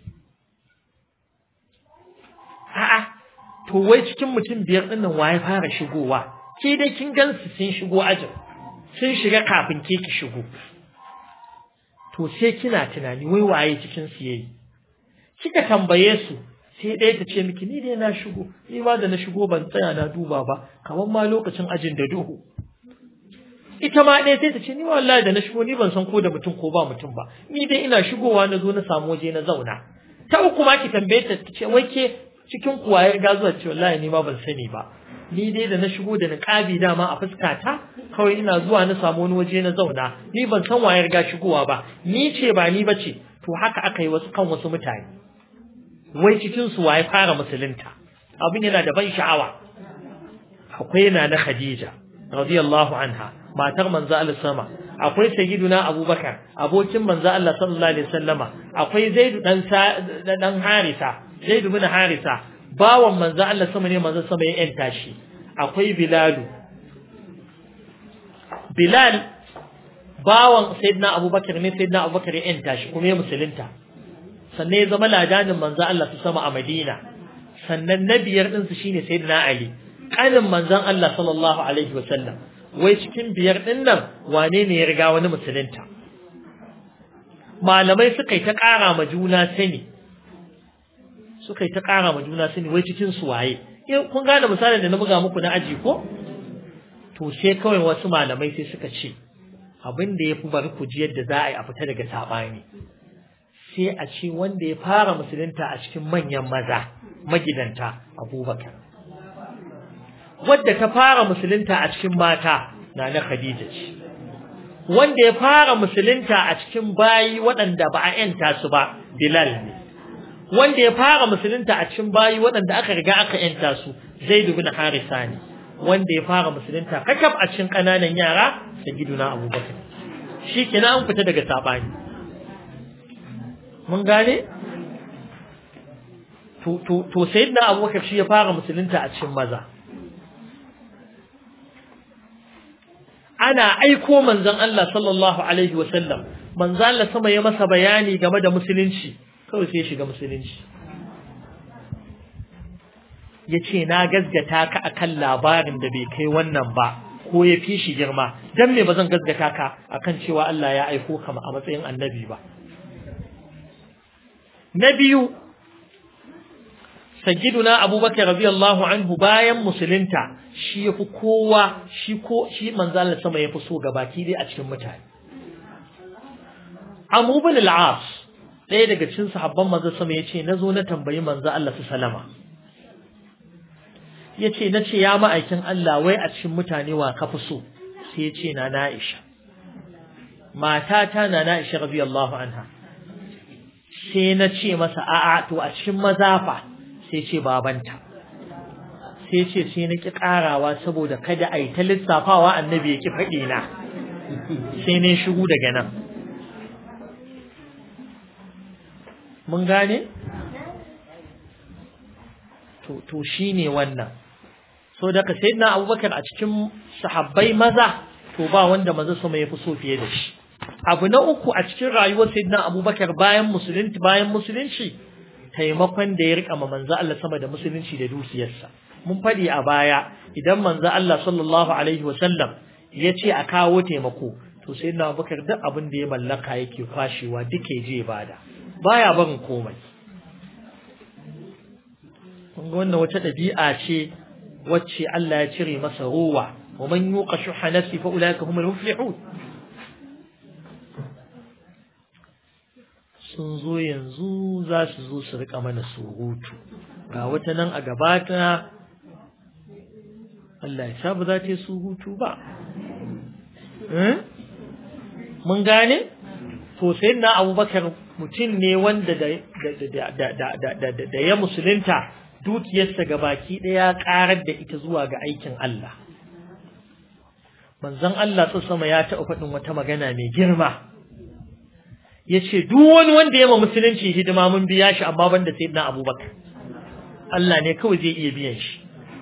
a'a to wai cikin mutum biyar ɗin nan waye fara shigowa ke dai kin gansu sun shigo ajin sun shiga kafin ke ki shigo to sai kina tunani wai waye cikin su yayi kika tambaye su sai ɗaya ta ce miki ni dai na shigo ni ma da na shigo ban tsaya na duba ba kamar ma lokacin ajin da duhu ita ma ɗaya sai ta ce ni wallahi da na shigo ni ban san ko da mutum ko ba mutum ba ni dai ina shigowa na zo na samu waje na zauna ta uku ma ki tambaye ta ta ce wai ke cikin kuwa ya riga zuwa ce wallahi ni ma ban sani ba ni dai da na shigo da niqabi dama a fuskata kawai ina zuwa na samu wani waje na zauna ni ban san waye riga shigowa ba ni ce ba ni bace to haka aka yi wasu kan wasu mutane wai cikin su waye fara musulunta abin yana da ban sha'awa akwai na na Khadija radiyallahu anha matar manzo Allah sama akwai sayyiduna Abubakar abokin manzo Allah sallallahu alaihi wasallama akwai Zaid dan dan Harisa Zaid bin Harisa bawan manzo Allah sama ne manzo sama ya yanta shi akwai Bilalu Bilal bawan sayyidina Abubakar ne sayyidina Abubakar ya yanta shi kuma ya musulunta sannan ya zama ladanin manzo Allah su sama a Madina sannan na biyar din su shine sayyidina Ali kanin manzon Allah sallallahu alaihi wasallam wai cikin biyar din nan wane ne ya riga wani musulunta malamai suka yi ta ƙara ma juna sani suka yi ta ƙara ma juna sani wai cikin su waye kun gane misalin da na buga muku na aji ko to sai kawai wasu malamai sai suka ce abin da ya fi bari ku ji yadda za a yi a fita daga saɓani sai a ce wanda ya fara musulunta a cikin manyan maza magidanta abubakar wadda ta fara musulunta a cikin mata na na khadija ce wanda ya fara musulunta a cikin bayi waɗanda ba a yanta su ba bilal ne wanda ya fara musulunta a cikin bayi waɗanda aka riga aka yanta su zaid bin harisa ne wanda ya fara musulunta kakaf a cikin ƙananan yara sayyiduna abubakar shi kenan an fita daga sabani mun gane to to to sayyidina abubakar shi ya fara musulunta a cikin maza ana aiko manzon Allah sallallahu alaihi wasallam manzon Allah sama ya masa bayani game da musulunci kawai sai ya shiga musulunci yace na gazgata ka akan labarin da bai kai wannan ba ko ya fi shi girma dan me ba zan gaskata ka akan cewa Allah ya aiko ka a matsayin annabi ba na biyu sayyiduna abubakar radiyallahu anhu bayan musulunta shi yafi kowa shi ko shi manzo Allah sama yafi so gabaki dai a cikin mutane Abu bin al-As ɗaya daga cikin sahabban manzo sama yace nazo na tambayi manzo Allah sallama yace nace ya ma'aikin Allah wai a cikin mutane wa kafi so sai yace na Aisha matata na Aisha radiyallahu anha sai na ce masa a'a to a cikin mazafa sai ce babanta sai ce sai na ki karawa saboda kada a yi ta lissafawa annabi ya ki faɗi na sai ne shigo daga nan mun gane to to shine wannan so daga sayyidina abubakar a cikin sahabbai maza to ba wanda maza sama ya fi so fiye da shi abu na uku a cikin rayuwar sayyidina abubakar bayan musulunci bayan musulunci taimakon da ya rika ma manzo Allah sama da musulunci da dukiyarsa mun fadi a baya idan manzo Allah sallallahu alaihi wasallam ya ce a kawo taimako to sayyidina abubakar duk abin da ya mallaka yake kwashewa duke je bada baya barin komai kun ga wannan wata ɗabi'a ce wacce Allah ya cire masa ruwa wa man yuqa shuha nafsi fa ulaika humul muflihun sun zo yanzu za su zo su rika mana surutu ga wata nan a gabata Allah ya sa ba za ta yi surutu ba mun gane to sai na abubakar mutum ne wanda da ya musulunta dukiyarsa ga baki ɗaya ƙarar da ita zuwa ga aikin Allah manzon Allah sama ya taɓa faɗin wata magana mai girma ya ce duk wani wanda ya ma musulunci hidima mun biya shi amma banda sai na abubakar Allah ne kawai zai iya biyan shi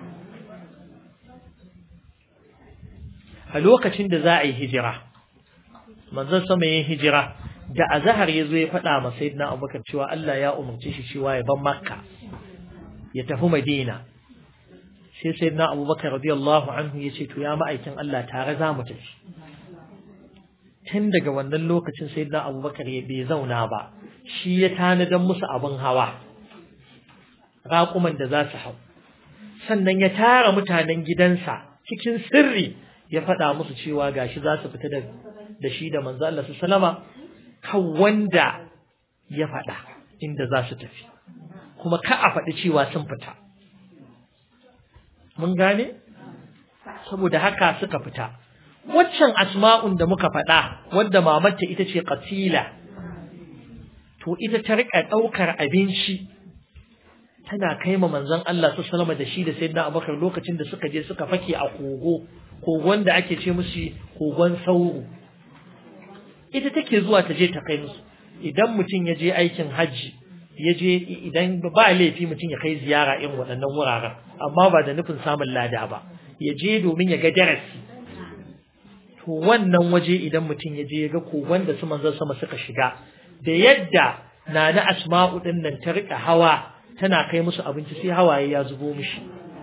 a lokacin da za a yi hijira manzon sama yin hijira da azhar ya zo ya faɗa ma sayyidina abubakar cewa Allah ya umarci shi cewa ya ban makka ya tafi madina sai sayyidina abubakar radiyallahu anhu ya ce to ya ma'aikin Allah tare za mu tafi tun daga wannan lokacin sai na abubakar ya bai zauna ba shi ya tanadan musu abin hawa raƙuman da za su hau sannan ya tara mutanen gidansa cikin sirri ya faɗa musu cewa gashi za su fita da shi da manzo Allah su salama kan wanda ya faɗa inda za su tafi kuma ka a faɗi cewa sun fita mun gane saboda haka suka fita waccan asma'un da muka faɗa wadda mamarta ita ce qatila to ita ta rika ɗaukar abinci tana kai ma manzon Allah su salama da shi da sayyidina Abubakar lokacin da suka je suka fake a kogo kogon da ake ce musu kogon sauro ita take zuwa ta je ta kai musu idan mutum ya je aikin hajji ya je idan ba laifi mutum ya kai ziyara irin waɗannan wuraren amma ba da nufin samun lada ba ya je domin ya ga darasi to wannan waje idan mutum ya je ya ga kogon da su manzon sama suka shiga da yadda na na asma'u din nan ta rika hawa tana kai musu abinci sai hawaye ya zubo mishi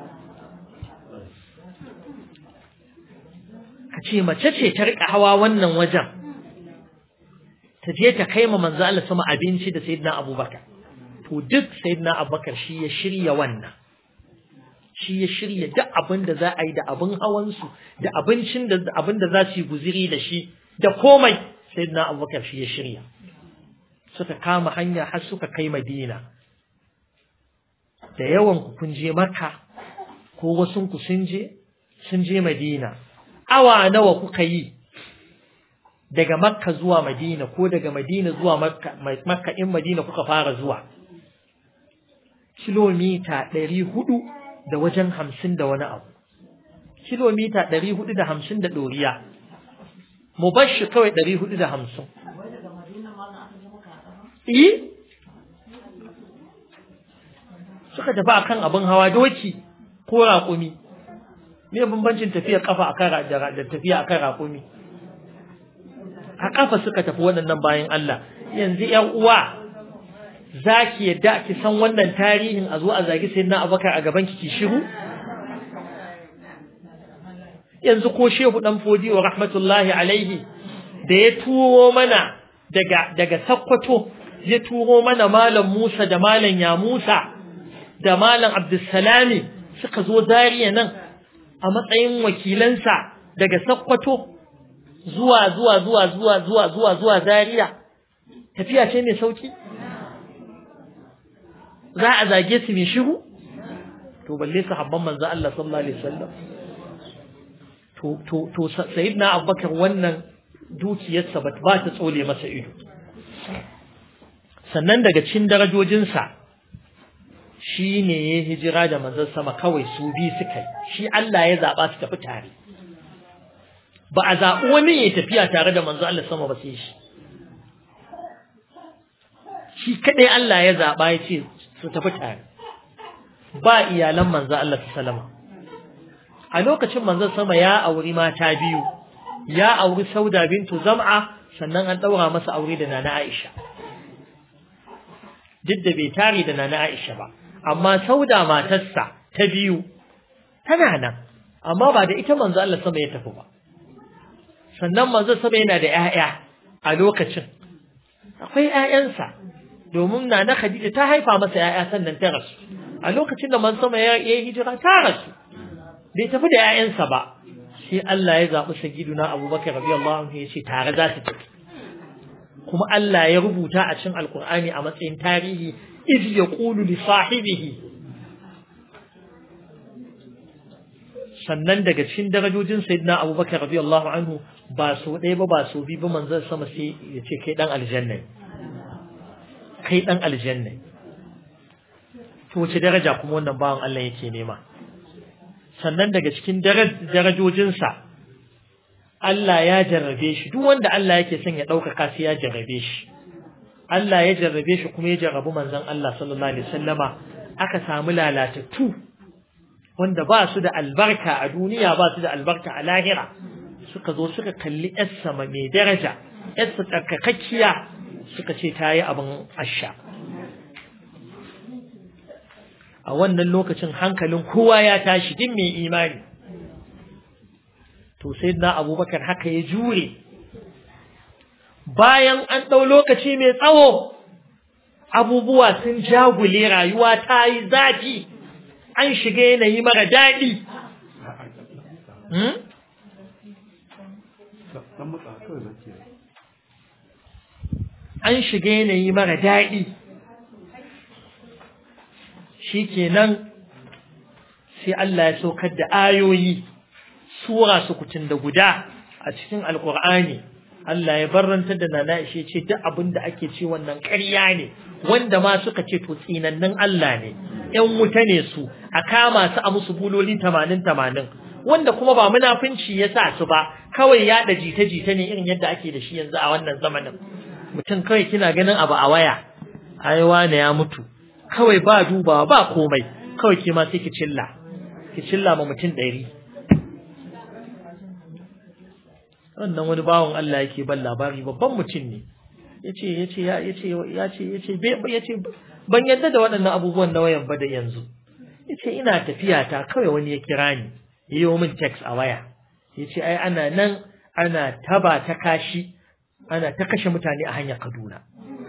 ka ce mace ce ta rika hawa wannan wajen ta je ta kai ma manzo Allah sama abinci da sayyidina Abubakar to duk sayyidina Abubakar shi ya shirya wannan shi ya shirya duk abin da za a yi da abin hawansu da abincin da abin da za su yi guziri da shi da komai sayyidina Abubakar shi ya shirya suka kama hanya har suka kai Madina da yawan ku kun je Makka ko wasun ku sun je sun je Madina awa nawa kuka yi daga Makka zuwa Madina ko daga Madina zuwa Makka Makka in Madina kuka fara zuwa kilomita ɗari hudu da wajen hamsin da wani abu kilomita ɗari hudu da hamsin da ɗoriya mu bar shi kawai ɗari hudu da hamsin yi suka tafi akan abin hawa doki ko raƙumi me bambancin tafiya kafa akan da tafiya akan raƙumi a kafa suka tafi waɗannan bayan Allah yanzu ƴan uwa za ki yadda ki san wannan tarihin a zo a zagi sai na abakar a gaban ki shiru yanzu ko shehu dan fodi wa rahmatullahi alaihi da ya turo mana daga daga sakkwato ya turo mana malam Musa da malam ya Musa da malam Abdulsalami suka zo zariya nan a matsayin wakilansa daga sakkwato zuwa zuwa zuwa zuwa zuwa zuwa zuwa zariya tafiya ce mai sauki za a zage su mai shiru to balle sahabban manzo Allah sallallahu alaihi wasallam to to to sayyidina Abubakar wannan dukiyarsa ba ta tsole masa ido sannan daga cikin darajojinsa shi ne ya hijira da manzon sama kawai su bi suka shi Allah ya zaba su tafi tare ba a zaɓi wani ya tafiya tare da manzon Allah sama ba sai shi shi kadai Allah ya zaba ya ce su tafi tare ba iyalan manzon Allah sallama a lokacin manzon sama ya auri mata biyu ya auri Sauda bintu Zam'a sannan an daura masa aure da Nana Aisha duk da bai tare da Nana Aisha ba amma Sauda matarsa ta biyu tana nan amma ba da ita manzo Allah sama ya tafi ba sannan manzo sama yana da ƴaƴa a lokacin akwai ƴaƴansa domin Nana Khadija ta haifa masa ƴaƴa sannan ta rasu a lokacin da manzo sama ya yi hijira ta rasu bai tafi da ƴaƴansa ba sai Allah ya zaɓi sagiduna Abubakar radiyallahu anhu ya ce tare za su tafi kuma Allah ya rubuta a cikin Alkur'ani a matsayin tarihi iz yaqulu li sahibihi sannan daga cikin darajojin sayyidina Abubakar radiyallahu anhu ba so ɗaya ba ba so biyu ba manzon sama sai ya ce kai dan aljanna kai dan aljanna to wace daraja kuma wannan bawan Allah yake nema sannan daga cikin darajojinsa Allah ya jarrabe shi duk wanda Allah yake son ya ɗaukaka sai ya jarrabe shi Allah ya jarrabe shi kuma ya jarrabu manzon Allah sallallahu alaihi wasallama aka samu lalatattu wanda ba su da albarka a duniya ba su da albarka a lahira suka zo suka kalli yarsa mai daraja yarsa tsarkakakkiya suka ce ta yi abin asha a wannan lokacin hankalin kowa ya tashi din mai imani to sai na abubakar haka ya jure bayan an ɗau lokaci mai tsawo abubuwa sun jagule rayuwa ta yi zafi an shiga yanayi mara daɗi an shiga yanayi mara daɗi shi kenan sai Allah ya saukar da ayoyi sura sukutun da guda a cikin alkur'ani Allah ya barrantar da nana ishe ce duk abin da ake ce wannan ƙarya ne wanda ma suka ce to tsinannin Allah ne ƴan wuta ne su a kama su a musu buloli tamanin tamanin wanda kuma ba munafunci ya sa su ba kawai yaɗa jita-jita ne irin yadda ake da shi yanzu a wannan zamanin mutum kawai kina ganin abu a waya ai wane ya mutu kawai ba dubawa ba komai kawai ke ma sai ki cilla ki cilla ma mutum ɗari wannan wani bawan Allah yake ban labari babban mutum ne yace yace ya yace yace yace yace ban yadda da waɗannan abubuwan na wayan ba da yanzu yace ina tafiya ta kawai wani ya kira ni yayi min text a waya yace ai ana nan ana taba ta kashi ana ta kashe mutane a hanyar Kaduna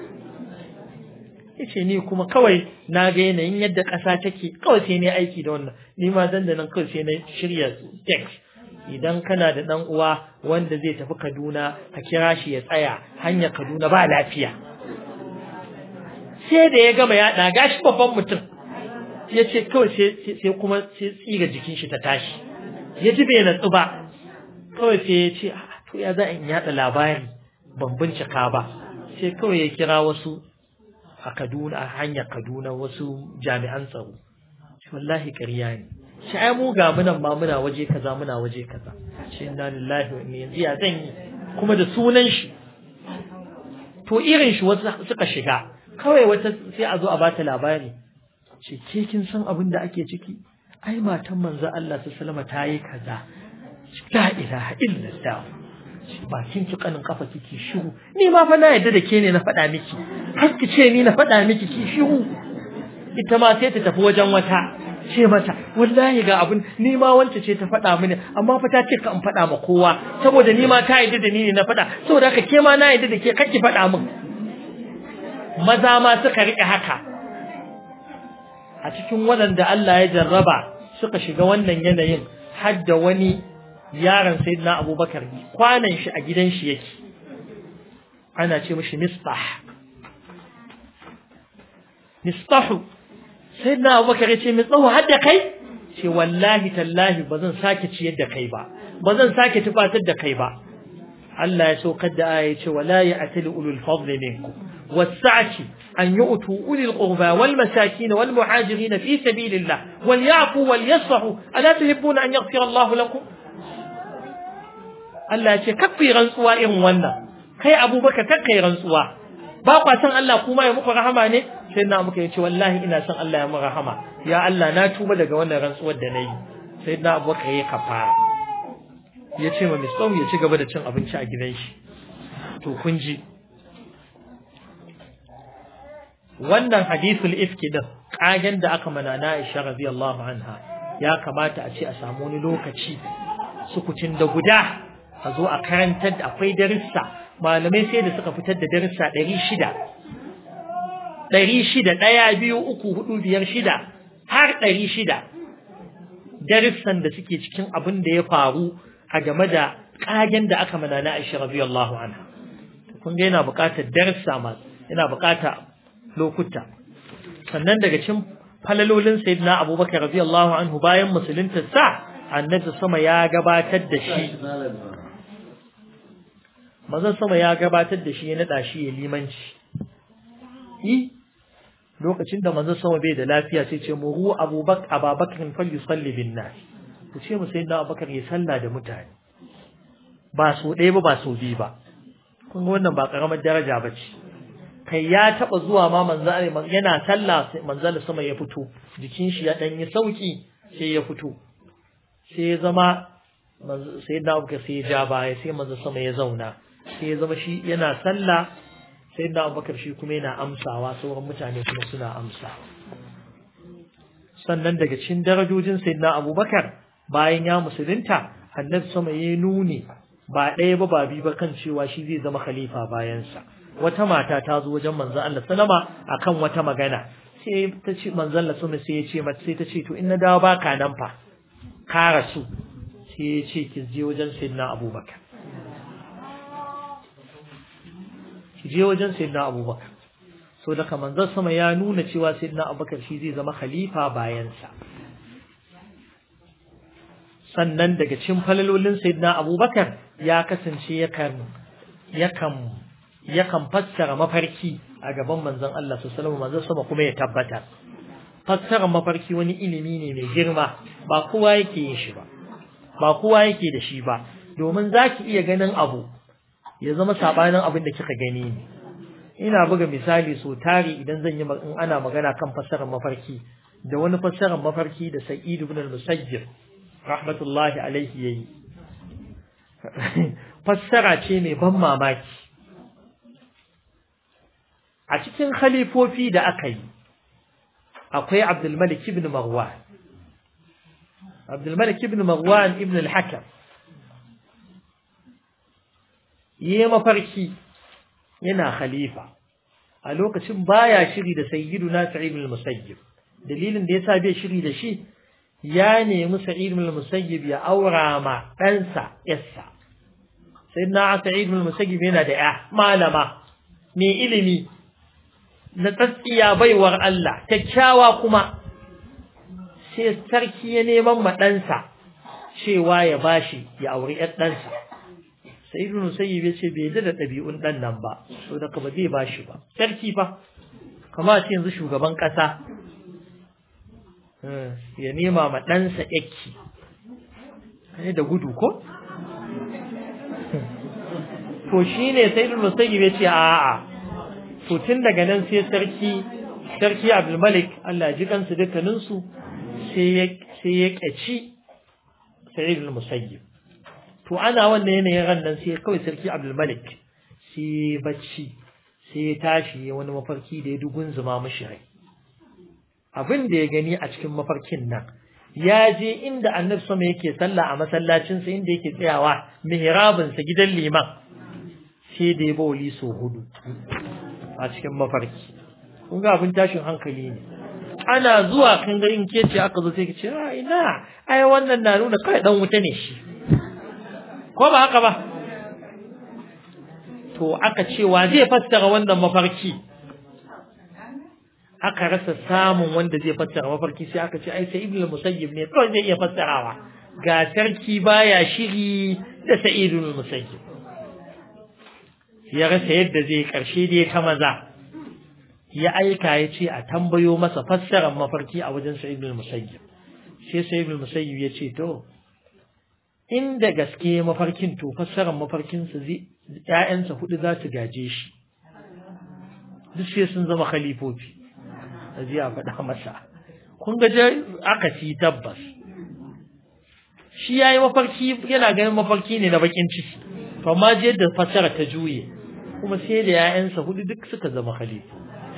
yace ni kuma kawai na ga yanayin yadda ƙasa take kawai sai ne aiki da wannan ni ma dan da nan kawai sai na shirya text idan kana da dan uwa wanda zai tafi Kaduna ka kira shi ya tsaya hanyar Kaduna ba lafiya sai da ya gama ya daga shi babban mutum ya ce kawai sai kuma sai tsiga jikin shi ta tashi ya ji bai natsu ba kawai sai ya ce to ya za in yada labari ban bincika ba sai kawai ya kira wasu a Kaduna a hanyar Kaduna wasu jami'an tsaro wallahi ƙarya ne shi ai mu ga munan ma muna waje kaza muna waje kaza shi inna lillahi wa inna yanzu ya zan yi kuma da sunan shi to irin shi wasu suka shiga kawai wata sai a zo a bata labari ce ke kin san abin da ake ciki ai matan manzo Allah su salama ta yi kaza la ilaha illallah bakin ki kanin kafa kiki shiru ni ma fa na yadda da ke ne na faɗa miki har ki ce ni na faɗa miki ki shiru ita ma sai ta tafi wajen wata ce mata wallahi ga abin ni ma wance ce ta faɗa mini amma fa ta ce ka in faɗa ma kowa saboda ni ma ta yadda da ni ne na faɗa saboda haka ke ma na yadda da ke kake faɗa min maza ma suka riƙe haka a cikin waɗanda Allah ya jarraba suka shiga wannan yanayin har da wani yaron sayyidina Abubakar kwanan shi a gidan shi yake ana ce mishi mistah mistahu sayyidina Abubakar ya ce mistahu har da kai ce wallahi tallahi ba zan sake ciyar da kai ba ba zan sake tufatar da kai ba Allah ya saukar da aya ce wala ya'tali ulul fadli minkum was-sa'ati an yu'tu ulil qurba wal masakin wal muhajirin fi sabilillah wal ya'fu wal yasfahu ala tuhibbuna an yaghfira Allah lakum Allah ya ce kakfi rantsuwa irin wannan kai Abubakar kakkai rantsuwa ba kwa san Allah kuma ya muku rahama ne sai na muka yace wallahi ina son Allah ya mu rahama ya Allah na tuba daga wannan rantsuwar da nayi sai na Abubakar ya kafara ya ce ma Misau ya ci gaba da cin abinci a gidan shi to kun ji wannan hadithul ifki din kagen da aka mana na Aisha radiyallahu anha ya kamata a ce a samu wani lokaci sukucin da guda a zo a karantar da akwai darussa malamai sai da suka fitar da darussa ɗari shida ɗari shida ɗaya biyu uku hudu biyar shida har ɗari shida darussan da suke cikin abin da ya faru a game da ƙagen da aka mana na Aisha radiyallahu anha kun ga yana buƙatar darussa ma yana buƙatar lokuta sannan daga cikin falalolin sayyidina Abubakar radiyallahu anhu bayan musulunta sa annabi sama ya gabatar da shi mazan sama ya gabatar da shi ya nada shi ya limanci yi lokacin da manzon sama bai da lafiya sai ce muru abubakar ababakar fal yusalli bin nas ku ce mu sayyidina abubakar ya salla da mutane ba so ɗaya ba ba so biyu ba kun ga wannan ba karamar daraja ba ce kai ya taba zuwa ma manzon yana sallah manzon sama ya fito jikin shi ya dan yi sauki sai ya fito sai ya zama sai na abu sai ya ja baya sai manzo sama ya zauna sai ya zama shi yana sallah sai na abubakar shi kuma yana amsawa sauran mutane kuma suna amsa sannan daga cikin darajojin sayyidina abubakar bayan ya musulunta annabi sama ya nuni ba ɗaya ba ba biyu ba kan cewa shi zai zama khalifa bayansa wata mata ta zo wajen manzon Allah sallama akan wata magana sai ta ce manzon Allah sama sai ya ce mata sai ta ce to in na dawo baka nan fa ka rasu sai ya ce ki je wajen sayyidina abubakar ki je wajen sayyidina abubakar so daga manzon sama ya nuna cewa sayyidina abubakar shi zai zama khalifa bayansa sannan daga cikin falalolin sayyidina abubakar ya kasance yakan yakan yakan fassara mafarki a gaban manzon Allah sallallahu alaihi manzon sama kuma ya tabbata fassara mafarki wani ilimi ne mai girma ba kowa yake yin shi ba ba kowa yake da shi ba domin zaki iya ganin abu ya zama sabanin abin da kika gani ne ina buga misali so tari idan zan yi in ana magana kan fassarar mafarki da wani fassarar mafarki da Sa'id ibn al-Musayyib rahmatullahi alaihi yayi fassara ce mai ban mamaki a cikin khalifofi da aka yi akwai Abdul Malik ibn Marwan Abdul Malik ibn Marwan ibn al-Hakam yi mafarki yana khalifa a lokacin baya shiri da sayyiduna Sa'id ibn al-Musayyib dalilin da yasa bai shiri da shi ya nemi Sa'id ibn al-Musayyib ya aura ma ɗansa yassa sayyidina Sa'id ibn al-Musayyib yana da ya malama mai ilimi na tsatsiya baiwar Allah kyakkyawa kuma sai sarki ya neman ma ɗansa cewa ya bashi ya auri ‘yar ɗansa sai ibn musayyib ya ce bai ji da ɗabi'un ɗan nan ba so da ba zai bashi ba sarki fa kama ce yanzu shugaban ƙasa ya nema ma ɗansa yaki ne da gudu ko to shine sai ibn musayyib ya ce a'a to tun daga nan sai sarki sarki Abdul Malik Allah ji kansu dukkaninsu sai ya sai ya kaci Sa'id al-Musayyib to ana wannan yanayin ran nan sai kawai sarki Abdul Malik sai bacci sai ya tashi ya wani mafarki da ya dugun zuma mishi rai abin da ya gani a cikin mafarkin nan ya je inda annabi sama yake sallah a masallacinsa inda yake tsayawa mihrabinsa gidan liman sai da ya bawali so hudu a cikin mafarki kun ga abin tashin hankali ne ana zuwa kan ga in kece aka zo sai ka ce a ina ai wannan na nuna kai dan wuta ne shi ko ba haka ba to aka ce wa zai fassara wannan mafarki aka rasa samun wanda zai fassara mafarki sai aka ce ai sai ibnu musayyib ne kawai zai iya fassarawa ga sarki baya shiri da sa'idul musayyib ya rasa yadda zai karshe dai ta maza ya aika ya ce a tambayo masa fassarar mafarki a wajen sa'idul musayyib sai sa'idul musayyib ya ce to inda gaske mafarkin to fassarar mafarkinsa zai ƴaƴansa hudu za su gaje shi duk sai sun zama khalifofi a ji a faɗa masa kun ga aka ci tabbas shi yayi mafarki yana ganin mafarki ne na bakin ciki to amma je da fassara ta juye kuma sai da ƴaƴansa hudu duk suka zama khalifa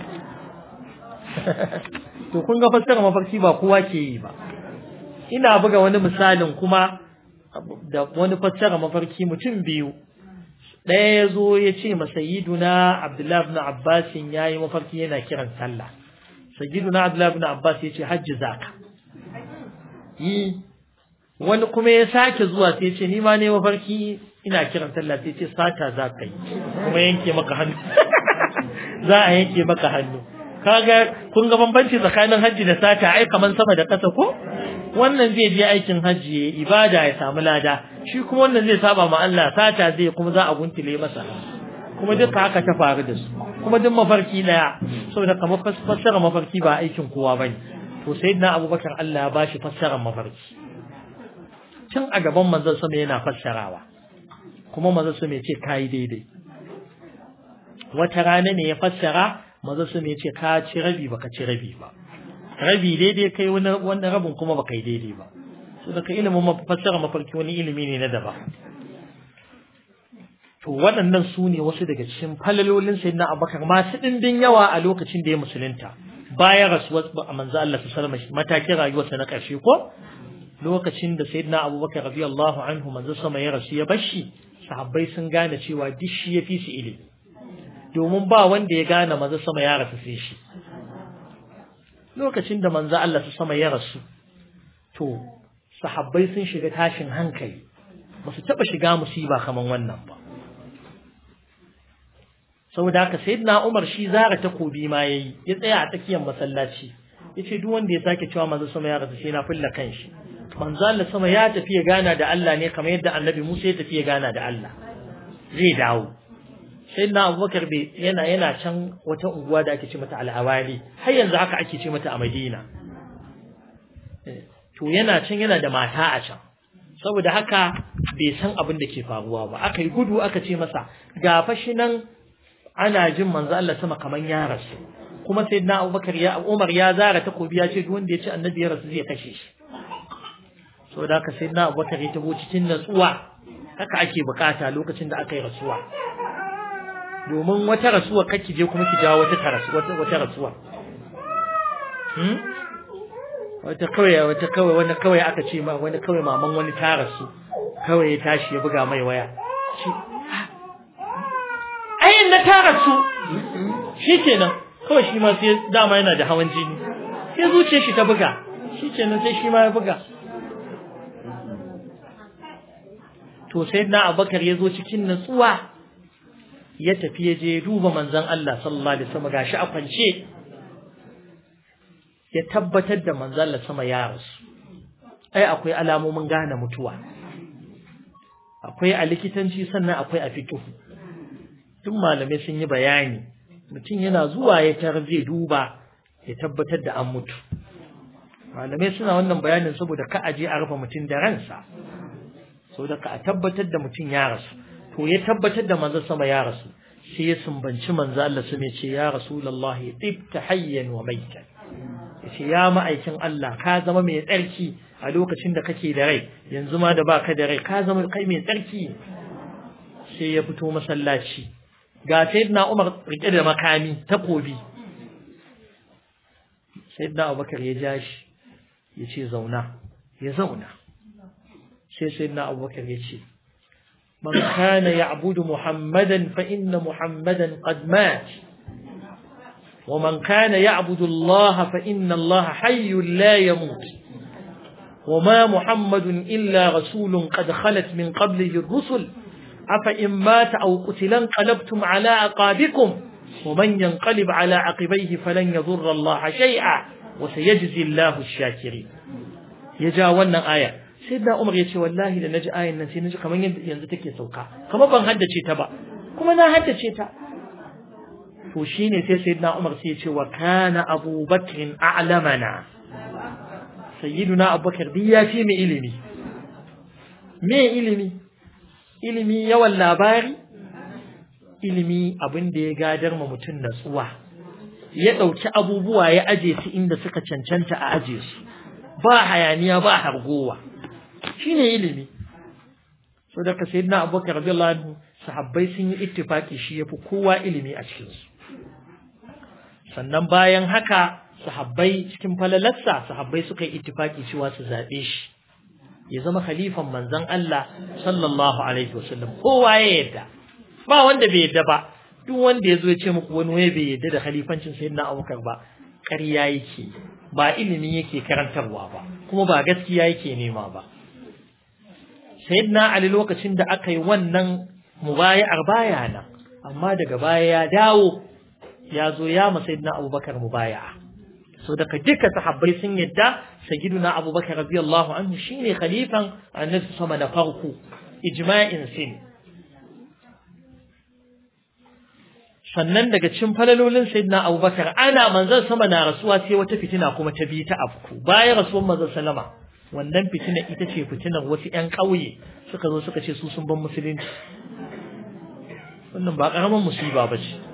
to kun ga fassara mafarki ba kowa ke yi ba ina buga wani misalin kuma da wani fassara mafarki mutum biyu ɗaya ya zo ya ce ma sayyiduna abdullahi ibn abbas ya yi mafarki yana kiran sallah sayyiduna abdullahi ibn abbas ya ce hajji zaka yi wani kuma ya sake zuwa sai ce ni ma ne mafarki ina kiran sallah sai ce sata za ka yi kuma yanke maka hannu za a yanke maka hannu kaga kun ga bambanci tsakanin hajji da sata ai kaman sama da ƙasa ko wannan zai je aikin hajji ya ibada ya samu lada shi kuma wannan zai saba ma Allah sata zai kuma za a guntule masa kuma duka haka ta faru da su kuma duk mafarki daya saboda kamar fassara mafarki ba aikin kowa bane to sayyidina Abubakar Allah ya bashi fassarar mafarki tun a gaban manzon sama yana fassarawa kuma manzon sama ya ce kai daidai wata rana ne ya fassara manzon sama ya ce ka ci rabi baka ci rabi ba rabi daidai kai wani rabin kuma baka yi daidai ba so daga ilimin fassara mafarki wani ilimi ne na daba to waɗannan su ne wasu daga cikin falalolin sai na abakar masu ɗimbin yawa a lokacin da ya musulunta bayan rasuwar manzo Allah su salama matakin rayuwarsa na ƙarshe ko lokacin da sayyidina abubakar radiyallahu anhu manzo sama ya rasu ya bashi sahabbai sun gane cewa duk shi ya fi su ilimi domin ba wanda ya gane manzo sama ya rasu sai shi lokacin da manzo Allah su sama ya rasu to sahabbai sun shiga tashin hankali ba su taɓa shiga musiba kaman wannan ba saboda haka sayyidina Umar shi zara takobi ma yayi ya tsaya a tsakiyar masallaci yace duk wanda ya sake cewa manzo sama ya rasu sai na fulla kanshi manzo Allah sama ya tafi ya gana da Allah ne kamar yadda Annabi Musa ya tafi ya gana da Allah zai dawo sai na abubakar bai yana yana can wata unguwa da ake ce mata al'awali har yanzu haka ake ce mata a madina to yana can yana da mata a can saboda haka bai san abin da ke faruwa ba aka yi gudu aka ce masa ga fashi nan ana jin manzo Allah sama kaman ya rasu kuma sai na abubakar ya umar ya zara takobi ya ce duk wanda ya ce annabi ya rasu zai kashe shi saboda haka sai na abubakar ya taho cikin natsuwa haka ake bukata lokacin da aka yi rasuwa domin wata rasuwa kake je kuma ki jawo wata rasuwa wata rasuwa hmm wata kawai wata kawai wani kawai aka ce ma wani kawai maman wani ta rasu kawai ya tashi ya buga mai waya shi ayin na ta rasu shikenan kawai shi ma sai dama yana da hawan jini sai zuciyar shi ta buga shikenan sai shi ma ya buga to sai na abakar ya zo cikin natsuwa ya tafi ya je duba manzon Allah sallallahu alaihi wasallam gashi a kwance ya tabbatar da manzon Allah sama ya rasu ai akwai alamomin gane mutuwa akwai a likitanci sannan akwai a fiqh duk malamai sun yi bayani mutum yana zuwa ya tar zai duba ya tabbatar da an mutu malamai suna wannan bayanin saboda ka aje a rufe mutum da ransa saboda ka a tabbatar da mutum ya rasu to ya tabbatar da manzo sama ya rasu sai ya sumbanci manzo Allah su ce ya rasulullahi tibta hayyan wa maitan yace ya ma'aikin Allah ka zama mai tsarki a lokacin da kake da rai yanzu ma da baka da rai ka zama kai mai tsarki sai ya fito masallaci ga sayyidina Umar rike da makami takobi sayyidina abubakar ya ja shi ya ce zauna ya zauna sai sayyidina abubakar ya ce من كان يعبد محمدا فإن محمدا قد مات ومن كان يعبد الله فإن الله حي لا يموت وما محمد إلا رسول قد خلت من قبله الرسل أفإن مات أو قتل انقلبتم على عقابكم ومن ينقلب على عقبيه فلن يضر الله شيئا وسيجزي الله الشاكرين يجاونا آية sayyidina Umar ya ce wallahi da naji ayin nan sai naji kamar yanzu take sauka kamar ban haddace ta ba kuma na haddace ta to shine sai sayyidina Umar sai ya ce wa kana Abu Bakr a'lamana sayyiduna Abu Bakr bi ya fi mu ilimi me ilimi ilimi yawan labari ilimi abin da ya gadar ma mutum natsuwa ya ɗauki abubuwa ya aje su inda suka cancanta a aje su ba hayaniya ba hargowa shine ilimi so da ka sayyidina abubakar radiyallahu anhu sahabbai sun yi ittifaki shi yafi kowa ilimi a cikin su sannan bayan haka sahabbai cikin falalarsa sahabbai suka yi ittifaki cewa su zabe shi ya zama khalifan manzon Allah sallallahu alaihi wasallam kowa ya yadda ba wanda bai yadda ba duk wanda ya zo ya ce muku wani waye bai yadda da khalifancin sayyidina abubakar ba ƙarya yake ba ilimi yake karantarwa ba kuma ba gaskiya yake nema ba sayyidina ali lokacin da aka yi wannan mubaya'ar baya nan amma daga baya ya dawo ya zo ya ma sayyidina abubakar mubaya'a so daga duka sahabbai sun yadda sayyiduna abubakar radiyallahu anhu shine khalifan annabi sama na farko ijma'in sin sannan daga cikin falalolin sayyidina abubakar ana manzon sama na rasuwa sai wata fitina kuma ta bi ta afku bayan rasuwar manzon sallama wannan fitina ita ce fitinar wasu ƴan ƙauye suka zo suka ce su sun ban musulunci wannan ba ƙaramin musiba ba ce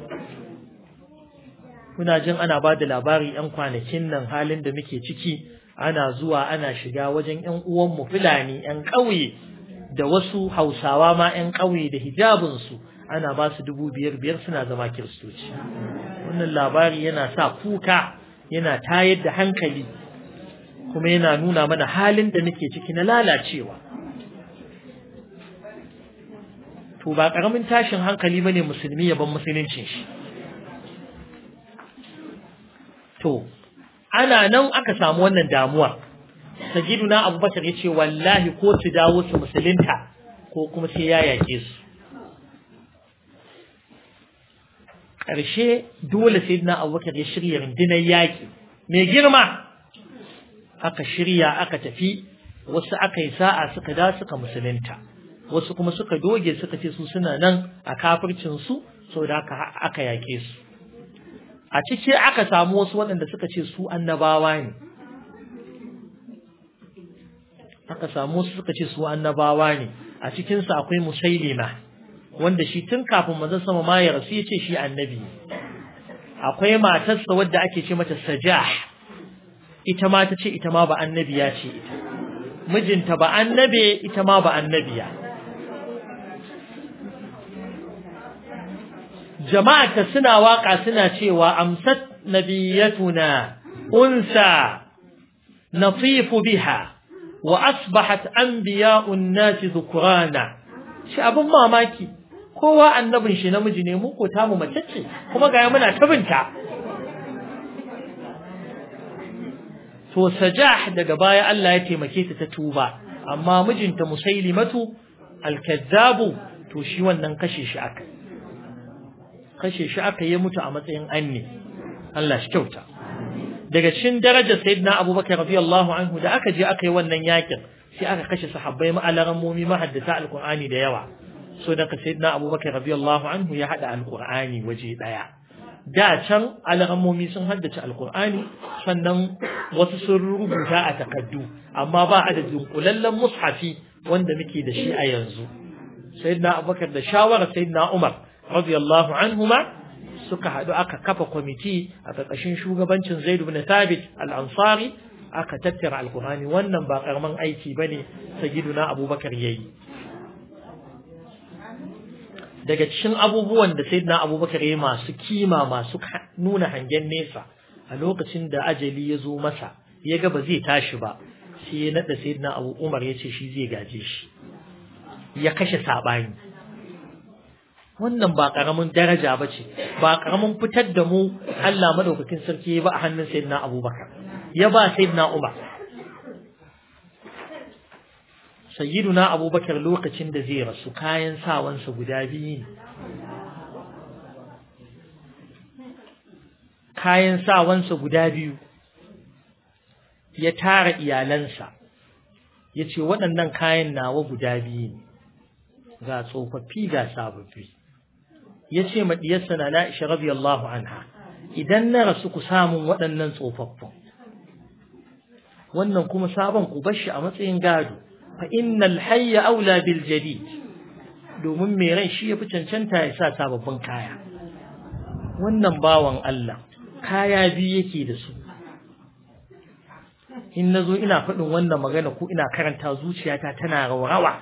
kuna jin ana ba da labari ƴan kwanakin nan halin da muke ciki ana zuwa ana shiga wajen ƴan uwanmu fulani ƴan ƙauye da wasu hausawa ma ƴan ƙauye da hijabinsu ana ba su dubu biyar biyar suna zama kiristoci wannan labari yana sa kuka yana tayar da hankali kuma yana nuna mana halin da muke ciki na lalacewa to ba karamin tashin hankali bane musulmi ya ban musuluncin shi to ana nan aka samu wannan damuwa sajiduna abubakar ya ce wallahi ko su dawo su musulunta ko kuma sai ya yake su ƙarshe dole sai na abubakar ya shirya rundunar yaƙi mai girma aka shirya aka tafi wasu aka yi sa'a suka da suka musulunta wasu kuma suka doge suka ce su suna nan a kafircinsu sau da aka yaƙe su a ciki aka samu wasu waɗanda suka ce su annabawa ne aka samu wasu suka ce su annabawa ne a cikinsu akwai musailima wanda shi tun kafin manzon sama ma ya rasu ya ce shi annabi akwai matarsa wadda ake ce mata sajah ita ma ta ce ita ma ba annabiya ce ita mijinta ba annabe ita ma ba annabiya jama'ata suna waka suna cewa amsat nabiyatuna unsa natifu biha wa asbahat anbiya'un nasi dhukrana shi abin mamaki kowa annabin shi namiji ne mu ko tamu mace ce kuma ga muna tabinta to sajah daga baya Allah ya taimake ta ta tuba amma mijinta musailimatu alkazzabu to shi wannan kashe shi aka kashe shi aka yi mutu a matsayin anni Allah shi kyauta daga cikin darajar sayyidina abubakar radiyallahu anhu da aka je aka yi wannan yakin sai aka kashe sahabbai ma'alarammomi mahaddata alqur'ani da yawa so daga sayyidina abubakar radiyallahu anhu ya hada alqur'ani waje daya da can alarammomi sun haddace alqur'ani sannan wasu sun rubuta a takaddu amma ba a da dunkulallen mushafi wanda muke da shi a yanzu sayyidina abubakar da shawara sayyidina umar radiyallahu anhuma suka haɗu aka kafa kwamiti a ƙarƙashin shugabancin Zaid ibn Thabit al-Ansari aka tattara alkur'ani wannan ba karaman aiki bane sayyiduna Abubakar yayi daga cikin abubuwan da sayyidina Abubakar yayi masu kima masu nuna hangen nesa a lokacin da ajali ya zo masa ya ga ba zai tashi ba sai ya naɗa sayyidina abu umar ya ce shi zai gaje shi ya kashe saɓani wannan ba ƙaramin daraja ba ce ba ƙaramin fitar da mu Allah madaukakin sarki ba a hannun sayyidina abubakar ya ba sayyidina umar sayyiduna abubakar lokacin da zai rasu kayan sawansa guda biyu ne kayan sawansa guda biyu ya tara iyalansa ya ce waɗannan kayan nawa guda biyu ne ga tsofaffi ga sababbi ya ce maɗiyarsa na na'isha radiyallahu anha idan na rasu ku samun waɗannan tsofaffin wannan kuma sabon ku bashi a matsayin gado fa innal hayya aula bil jadid domin mai rai shi yafi cancanta ya sa sababbin kaya wannan bawan Allah kaya biyu yake da su in nazo ina faɗin wannan magana ko ina karanta zuciyata tana rawa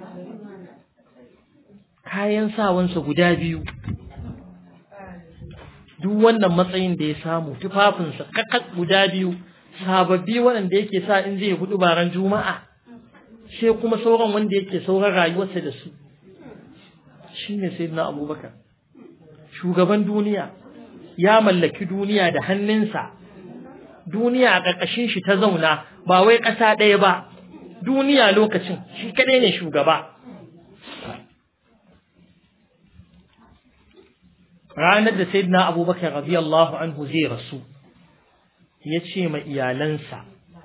kayan sawansa guda biyu duk wannan matsayin da ya samu tufafinsa kakat guda biyu sababbi waɗanda yake sa in zai hudu baran juma'a sai kuma sauran wanda yake sauran rayuwarsa da su shine sayyidina abubakar shugaban duniya ya mallaki duniya da hannunsa duniya a ƙarƙashin shi ta zauna ba wai ƙasa ɗaya ba duniya lokacin shi kaɗai ne shugaba ranar da sayyidina abubakar radiyallahu anhu zai rasu ya ce ma iyalansa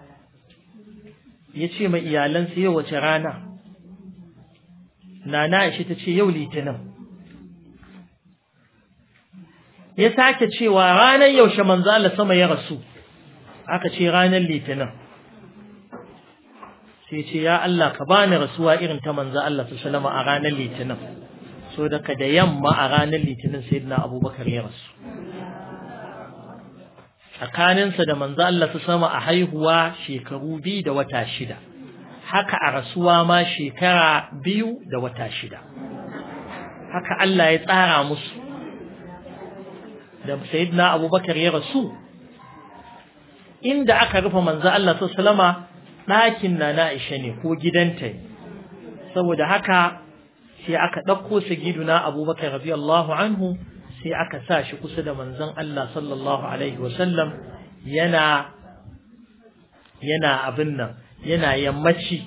ya ce ma iyalansa yau wace rana nana ishi ta ce yau litinin ya sake cewa ranar yaushe manzo Allah sama ya rasu aka ce ranar litinin sai ce ya Allah ka bani rasuwa irin ta manzo Allah sallallahu a ranar litinin so daga da yamma a ranar litinin sayyidina abubakar ya rasu tsakaninsa da manzo Allah su sama a haihuwa shekaru biyu da wata shida haka a rasuwa ma shekara biyu da wata shida haka Allah ya tsara musu da sayyidina abubakar ya rasu inda aka rufe manzo Allah su salama ɗakin na na Aisha ne ko gidanta ne saboda haka sai aka ɗauko sagiduna abubakar radiyallahu anhu sai aka sa shi kusa da manzon Allah sallallahu alaihi wasallam yana yana abin nan yana yammaci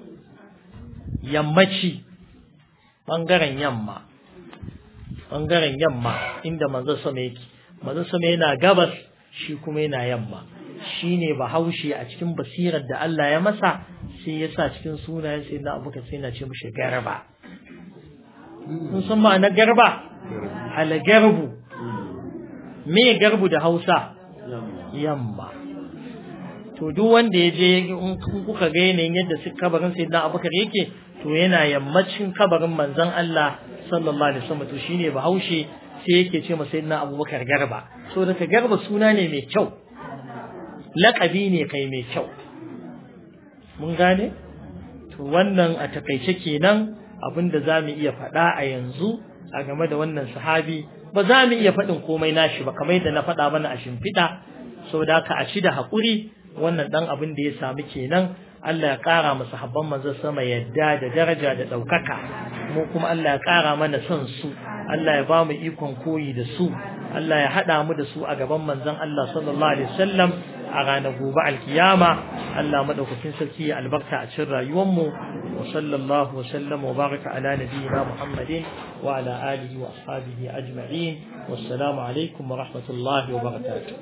yammaci ɓangaren yamma ɓangaren yamma inda manzon sama yake manzon sama yana gabas shi kuma yana yamma shi ne bahaushe a cikin basirar da Allah ya masa sai ya sa cikin sunayen sai na abubakar sai na ce mashi garba sun san ma'ana garba algarbu me garbu da hausa yamma to duk wanda ya je in kuka ga yanayin yadda su kabarin sai na abubakar yake to yana yammacin kabarin manzon Allah sallallahu alaihi wasallam to shine bahaushe sai yake ce masa sayyidina abubakar garba so daga garba suna ne mai kyau laƙabi ne kai mai kyau mun gane to wannan a takaice kenan abinda za mu iya faɗa a yanzu a game da wannan sahabi ba za mu iya faɗin komai nashi ba kamar yadda na faɗa mana a shimfiɗa saboda haka a ci da haƙuri wannan ɗan abin da ya samu kenan Allah ya ƙara masa habban manzo sama yadda da daraja da ɗaukaka mu kuma Allah ya ƙara mana son su Allah ya ba mu ikon koyi da su Allah ya haɗa mu da su a gaban manzon Allah sallallahu alaihi wasallam a ranar gobe alkiyama Allah madaukakin sarki ya albarka a cikin rayuwarmu wa sallallahu wa sallama wa baraka ala nabiyyina Muhammadin wa ala alihi wa ashabihi ajma'in wassalamu alaikum wa rahmatullahi wa barakatuh